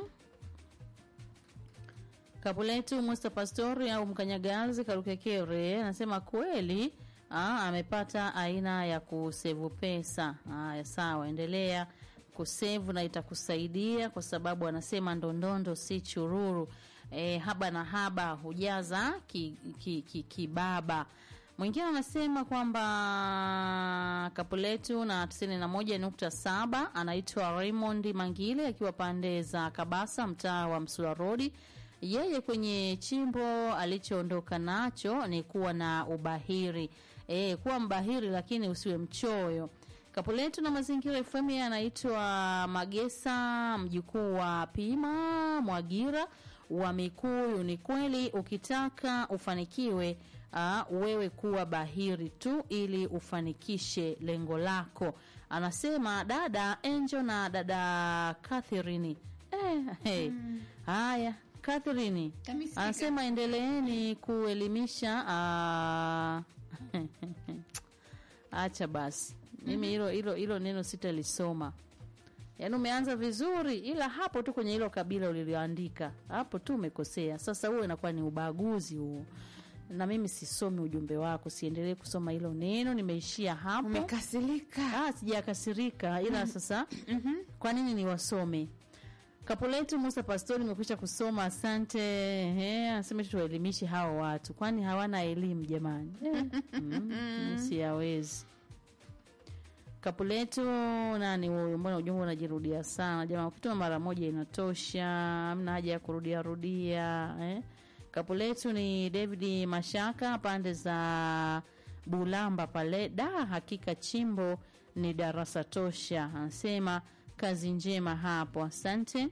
Speaker 2: Kapu letu Musta Pastori au Mkanyagazi Karukekere anasema kweli aa, amepata aina ya kusevu pesa. Haya, sawa, endelea kusevu na itakusaidia kwa sababu anasema ndondondo si chururu. E, haba na haba hujaza kibaba ki, ki, kibaba. Mwingine anasema kwamba kapu letu na 91.7 anaitwa Raymond Mangile akiwa pande za Kabasa, mtaa wa Msula Road. Yeye kwenye chimbo alichoondoka nacho ni kuwa na ubahiri e, kuwa mbahiri lakini usiwe mchoyo. Kapu letu na mazingira FM yeye anaitwa Magesa, mjukuu wa Pima Mwagira wa Mikuyu. Ni kweli ukitaka ufanikiwe, uh, wewe kuwa bahiri tu ili ufanikishe lengo lako, anasema dada Angel na dada Catherine. Eh, hey. Haya, Catherine
Speaker 1: Kamisikika.
Speaker 2: anasema endeleeni kuelimisha ah, acha basi mimi hilo hilo hilo neno sitalisoma yaani umeanza vizuri ila hapo tu kwenye hilo kabila ulilioandika hapo tu umekosea sasa huo inakuwa ni ubaguzi huo na mimi sisomi ujumbe wako siendelee kusoma hilo neno nimeishia hapo
Speaker 1: umekasirika
Speaker 2: Ah, sijakasirika ila sasa kwa nini niwasome kapo letu Musa Pastori imekwisha kusoma, asante. Ehe, anasema tu tuwaelimishe hawa watu, kwani hawana elimu jamani? Eh, mm, siyawezi. Kapu letu nani huyu? Mbona ujumbe unajirudia sana jamani? Ukituma mara moja inatosha, hamna haja ya kurudia rudia eh? Kapu letu ni David Mashaka pande za Bulamba pale. Da, hakika chimbo ni darasa tosha. Anasema kazi njema hapo, asante.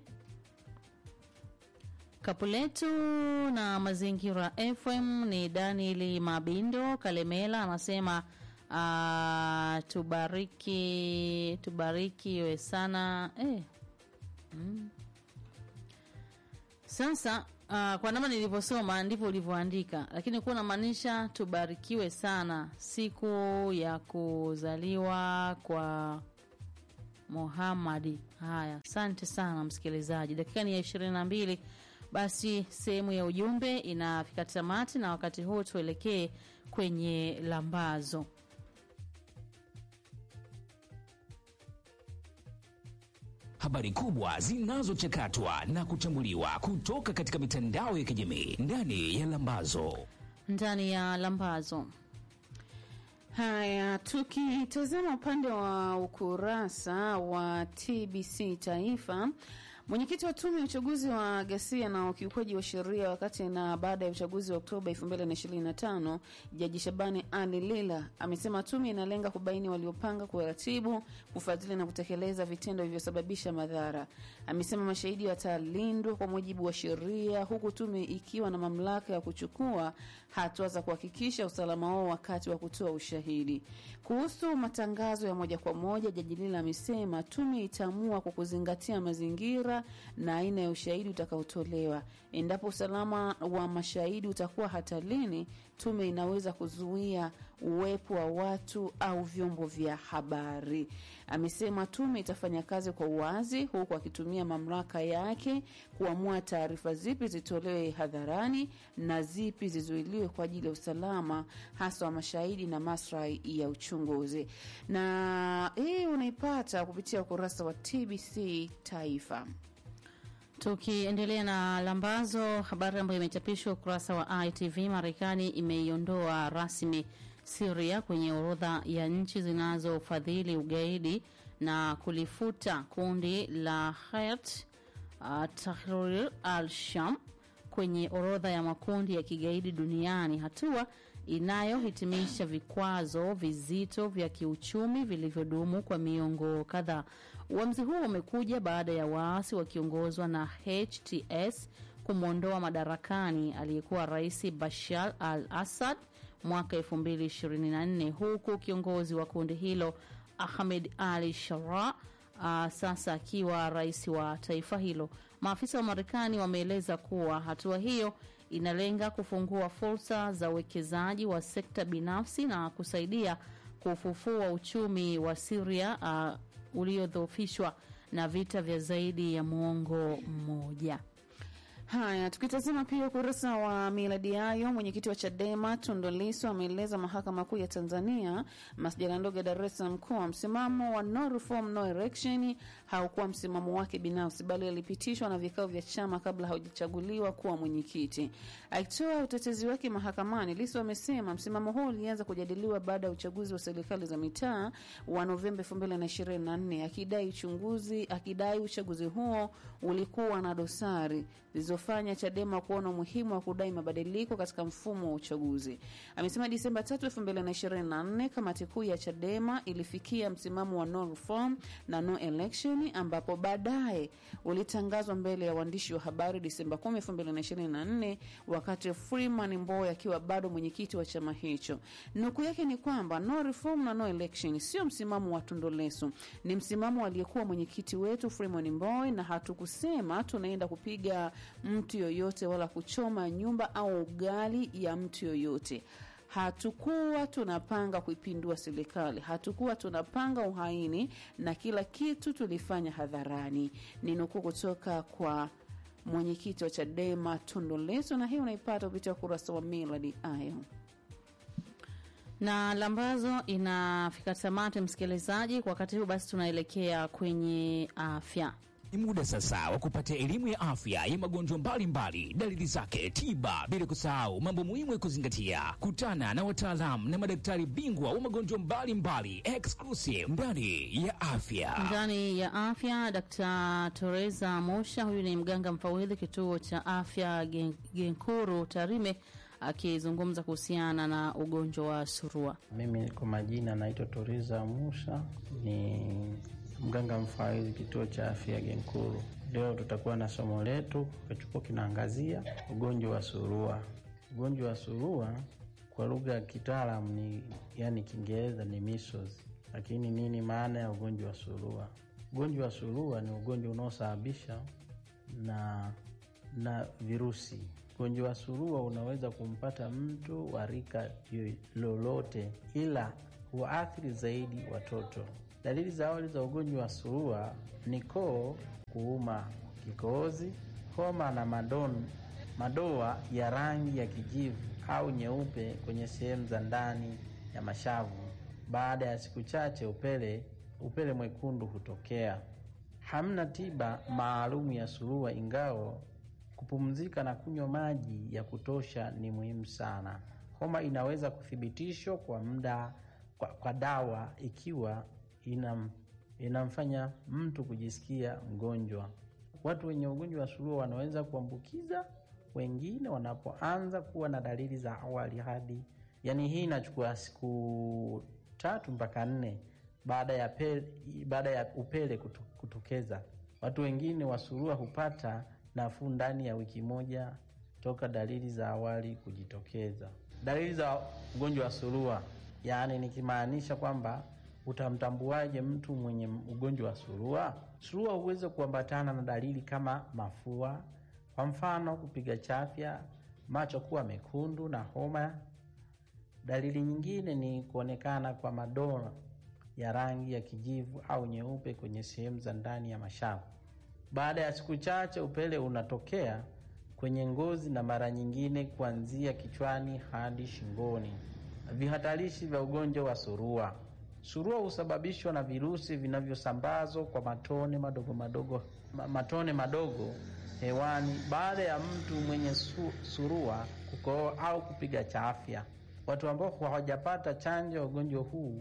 Speaker 2: Kapuletu na Mazingira FM ni Danieli Mabindo Kalemela anasema uh, tubariki tubarikiwe sana eh. mm. Sasa uh, kwa namna nilivyosoma ndivyo ulivyoandika, lakini kuwa namaanisha tubarikiwe sana siku ya kuzaliwa kwa Muhamadi. Haya, asante sana msikilizaji, dakika ni ya ishirini na mbili. Basi sehemu ya ujumbe inafika tamati, na wakati huu tuelekee kwenye lambazo.
Speaker 5: Habari kubwa zinazochakatwa na kuchambuliwa kutoka katika mitandao ya kijamii ndani ya Lambazo.
Speaker 2: Ndani ya lambazo
Speaker 1: Haya, tukitazama upande wa ukurasa wa TBC Taifa, mwenyekiti wa tume ya uchaguzi wa ghasia na ukiukwaji wa sheria wakati na baada ya uchaguzi wa Oktoba 2025 Jaji Shabani Ali Lila amesema tume inalenga kubaini waliopanga, kuratibu, kufadhili na kutekeleza vitendo vilivyosababisha madhara. Amesema mashahidi watalindwa kwa mujibu wa sheria, huku tume ikiwa na mamlaka ya kuchukua hatua za kuhakikisha usalama wao wakati wa kutoa ushahidi. Kuhusu matangazo ya moja kwa moja, Jaji Lila amesema tume itaamua kwa kuzingatia mazingira na aina ya ushahidi utakaotolewa. Endapo usalama wa mashahidi utakuwa hatarini, tume inaweza kuzuia uwepo wa watu au vyombo vya habari. Amesema tume itafanya kazi kwa uwazi, huku akitumia mamlaka yake kuamua taarifa zipi zitolewe hadharani na zipi zizuiliwe kwa ajili ya usalama hasa wa mashahidi na maslahi ya uchunguzi. Na hii unaipata kupitia ukurasa wa TBC Taifa.
Speaker 2: Tukiendelea na lambazo, habari ambayo imechapishwa ukurasa wa ITV, Marekani imeiondoa rasmi Siria kwenye orodha ya nchi zinazofadhili ugaidi na kulifuta kundi la Hayat uh, Tahrir al-Sham kwenye orodha ya makundi ya kigaidi duniani, hatua inayohitimisha vikwazo vizito vya kiuchumi vilivyodumu kwa miongo kadhaa. Uamuzi huo umekuja baada ya waasi wakiongozwa na HTS kumwondoa madarakani aliyekuwa rais Bashar al Assad mwaka 2024 huku kiongozi wa kundi hilo Ahmed Ali Shara uh, sasa akiwa rais wa taifa hilo. Maafisa wa Marekani wameeleza kuwa hatua hiyo inalenga kufungua fursa za uwekezaji wa sekta binafsi na kusaidia kufufua uchumi wa Syria uh, uliodhoofishwa na vita vya zaidi ya muongo mmoja.
Speaker 1: Haya, tukitazama pia ukurasa wa miladi yayo, mwenyekiti wa Chadema Tundu Lissu ameeleza mahakama kuu ya Tanzania masjala ndogo ya Dar es Salaam kuwa msimamo wa no reform no election haukuwa msimamo wake binafsi, bali alipitishwa na vikao vya chama kabla haujachaguliwa kuwa mwenyekiti. Akitoa utetezi wake mahakamani, Lissu amesema msimamo huo ulianza kujadiliwa baada ya uchaguzi wa serikali za mitaa wa Novemba 2024 akidai uchunguzi akidai uchaguzi huo ulikuwa na dosari zilizofanya Chadema kuona umuhimu wa kudai mabadiliko katika mfumo wa uchaguzi. Amesema Disemba 3, 2024 kamati kuu ya Chadema ilifikia msimamo wa no reform na no election, ambapo baadaye ulitangazwa mbele ya waandishi wa habari Disemba 10, 2024 wakati Freeman Mbowe akiwa bado mwenyekiti wa chama hicho. Nukuu yake ni kwamba no reform na no election sio msimamo wa Tundu Lissu, ni msimamo aliyekuwa mwenyekiti wetu Freeman Mbowe, na hatukusema tunaenda kupiga mtu yoyote wala kuchoma nyumba au ugali ya mtu yoyote. Hatukuwa tunapanga kuipindua serikali, hatukuwa tunapanga uhaini, na kila kitu tulifanya hadharani. Ni nukuu kutoka kwa mwenyekiti wa Chadema Tundu Lissu, na hii unaipata kupitia ukurasa wa Miladi Ayo
Speaker 2: na lambazo inafika tamati, msikilizaji. Kwa wakati huu basi, tunaelekea kwenye afya.
Speaker 5: Ni muda sasa wa kupata elimu ya afya ya magonjwa mbalimbali, dalili zake, tiba, bila kusahau mambo muhimu ya kuzingatia. Kutana na wataalamu na madaktari bingwa wa magonjwa mbalimbali, exclusive ndani ya afya.
Speaker 2: Ndani ya afya, Dkt. Teresa Mosha, huyu ni mganga mfawidhi kituo cha afya Gen- Genkuru Tarime, akizungumza kuhusiana na ugonjwa wa surua.
Speaker 7: Mimi kwa majina naitwa Toriza Musa, ni mganga mfawidhi kituo cha afya Genkuru. Leo tutakuwa na somo letu kichukua kinaangazia ugonjwa wa surua. Ugonjwa wa surua kwa lugha ya kitaalamu ni yani Kiingereza ni measles, lakini nini maana ya ugonjwa wa surua? Ugonjwa wa surua ni ugonjwa unaosababisha na na virusi. Ugonjwa wa surua unaweza kumpata mtu wa rika lolote, ila huathiri zaidi watoto. Dalili za awali za ugonjwa wa surua ni koo kuuma, kikohozi, homa na madon, madoa ya rangi ya kijivu au nyeupe kwenye sehemu za ndani ya mashavu. Baada ya siku chache, upele upele mwekundu hutokea. Hamna tiba maalumu ya surua, ingawa kupumzika na kunywa maji ya kutosha ni muhimu sana. Homa inaweza kuthibitishwa kwa muda kwa, kwa dawa ikiwa inam, inamfanya mtu kujisikia mgonjwa. Watu wenye ugonjwa wa surua wanaweza kuambukiza wengine wanapoanza kuwa na dalili za awali hadi, yani hii inachukua siku tatu mpaka nne baada ya pele, baada ya upele kutu, kutokeza. Watu wengine wa surua hupata nafuu ndani ya wiki moja toka dalili za awali kujitokeza. Dalili za ugonjwa wa surua, yaani nikimaanisha kwamba utamtambuaje mtu mwenye ugonjwa wa surua? Surua huweza kuambatana na dalili kama mafua, kwa mfano kupiga chafya, macho kuwa mekundu na homa. Dalili nyingine ni kuonekana kwa madoa ya rangi ya kijivu au nyeupe kwenye sehemu za ndani ya mashavu. Baada ya siku chache, upele unatokea kwenye ngozi na mara nyingine kuanzia kichwani hadi shingoni. Vihatarishi vya ugonjwa wa surua. Surua husababishwa na virusi vinavyosambazwa kwa matone madogo madogo, matone madogo hewani baada ya mtu mwenye su, surua kukohoa au kupiga chafya. Watu ambao hawajapata chanjo ya ugonjwa huu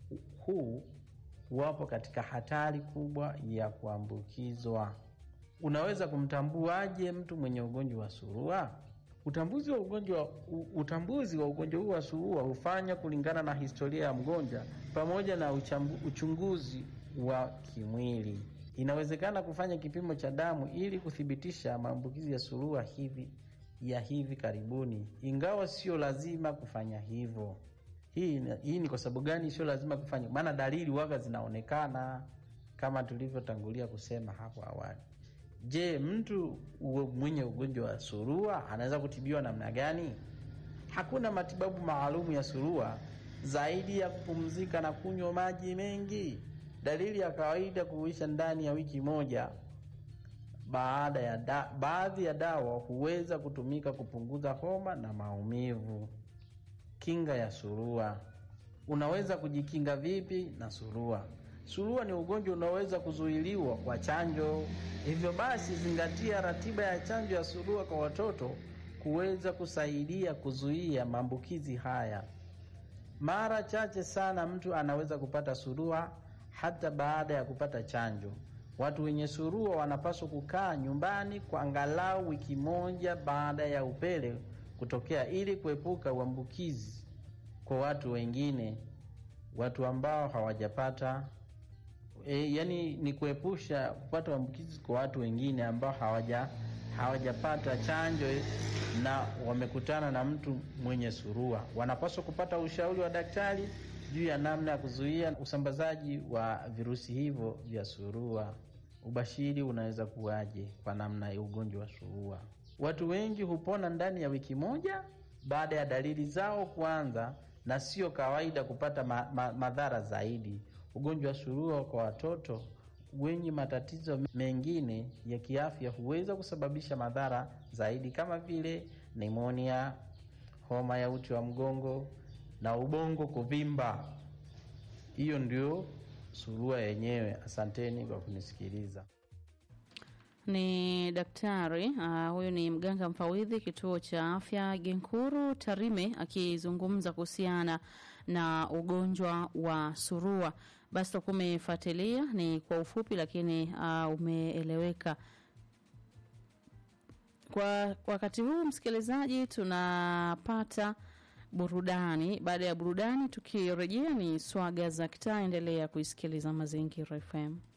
Speaker 7: huu wapo katika hatari kubwa ya kuambukizwa. Unaweza kumtambuaje mtu mwenye ugonjwa wa surua? Utambuzi wa ugonjwa utambuzi wa ugonjwa huu wa surua hufanya kulingana na historia ya mgonjwa pamoja na uchambu, uchunguzi wa kimwili. Inawezekana kufanya kipimo cha damu ili kuthibitisha maambukizi ya surua hivi ya hivi karibuni, ingawa sio lazima kufanya hivyo. Hii, hii ni kwa sababu gani sio lazima kufanya? Maana dalili waga zinaonekana kama tulivyotangulia kusema hapo awali. Je, mtu mwenye ugonjwa wa surua anaweza kutibiwa namna gani? Hakuna matibabu maalumu ya surua zaidi ya kupumzika na kunywa maji mengi. Dalili ya kawaida kuisha ndani ya wiki moja. Baada ya da, baadhi ya dawa huweza kutumika kupunguza homa na maumivu. Kinga ya surua. Unaweza kujikinga vipi na surua? Surua ni ugonjwa unaoweza kuzuiliwa kwa chanjo. Hivyo basi, zingatia ratiba ya chanjo ya surua kwa watoto kuweza kusaidia kuzuia maambukizi haya. Mara chache sana mtu anaweza kupata surua hata baada ya kupata chanjo. Watu wenye surua wanapaswa kukaa nyumbani kwa angalau wiki moja baada ya upele kutokea ili kuepuka uambukizi kwa watu wengine, watu ambao hawajapata e, yani ni kuepusha kupata uambukizi kwa watu wengine ambao hawaja hawajapata chanjo na wamekutana na mtu mwenye surua. Wanapaswa kupata ushauri wa daktari juu ya namna ya kuzuia usambazaji wa virusi hivyo vya surua. Ubashiri unaweza kuwaje kwa namna ya ugonjwa wa surua? Watu wengi hupona ndani ya wiki moja baada ya dalili zao kuanza, na sio kawaida kupata ma, ma, madhara zaidi. Ugonjwa wa surua kwa watoto wenye matatizo mengine ya kiafya huweza kusababisha madhara zaidi kama vile nimonia, homa ya uti wa mgongo na ubongo kuvimba. Hiyo ndio surua yenyewe. Asanteni kwa kunisikiliza.
Speaker 2: Ni daktari uh, huyu ni mganga mfawidhi kituo cha afya Genkuru Tarime akizungumza kuhusiana na ugonjwa wa surua. Basi takuwa umefuatilia ni kwa ufupi, lakini uh, umeeleweka Kwa wakati huu msikilizaji, tunapata burudani. Baada ya burudani, tukirejea ni swaga za kitaa. Endelea kuisikiliza Mazingira FM.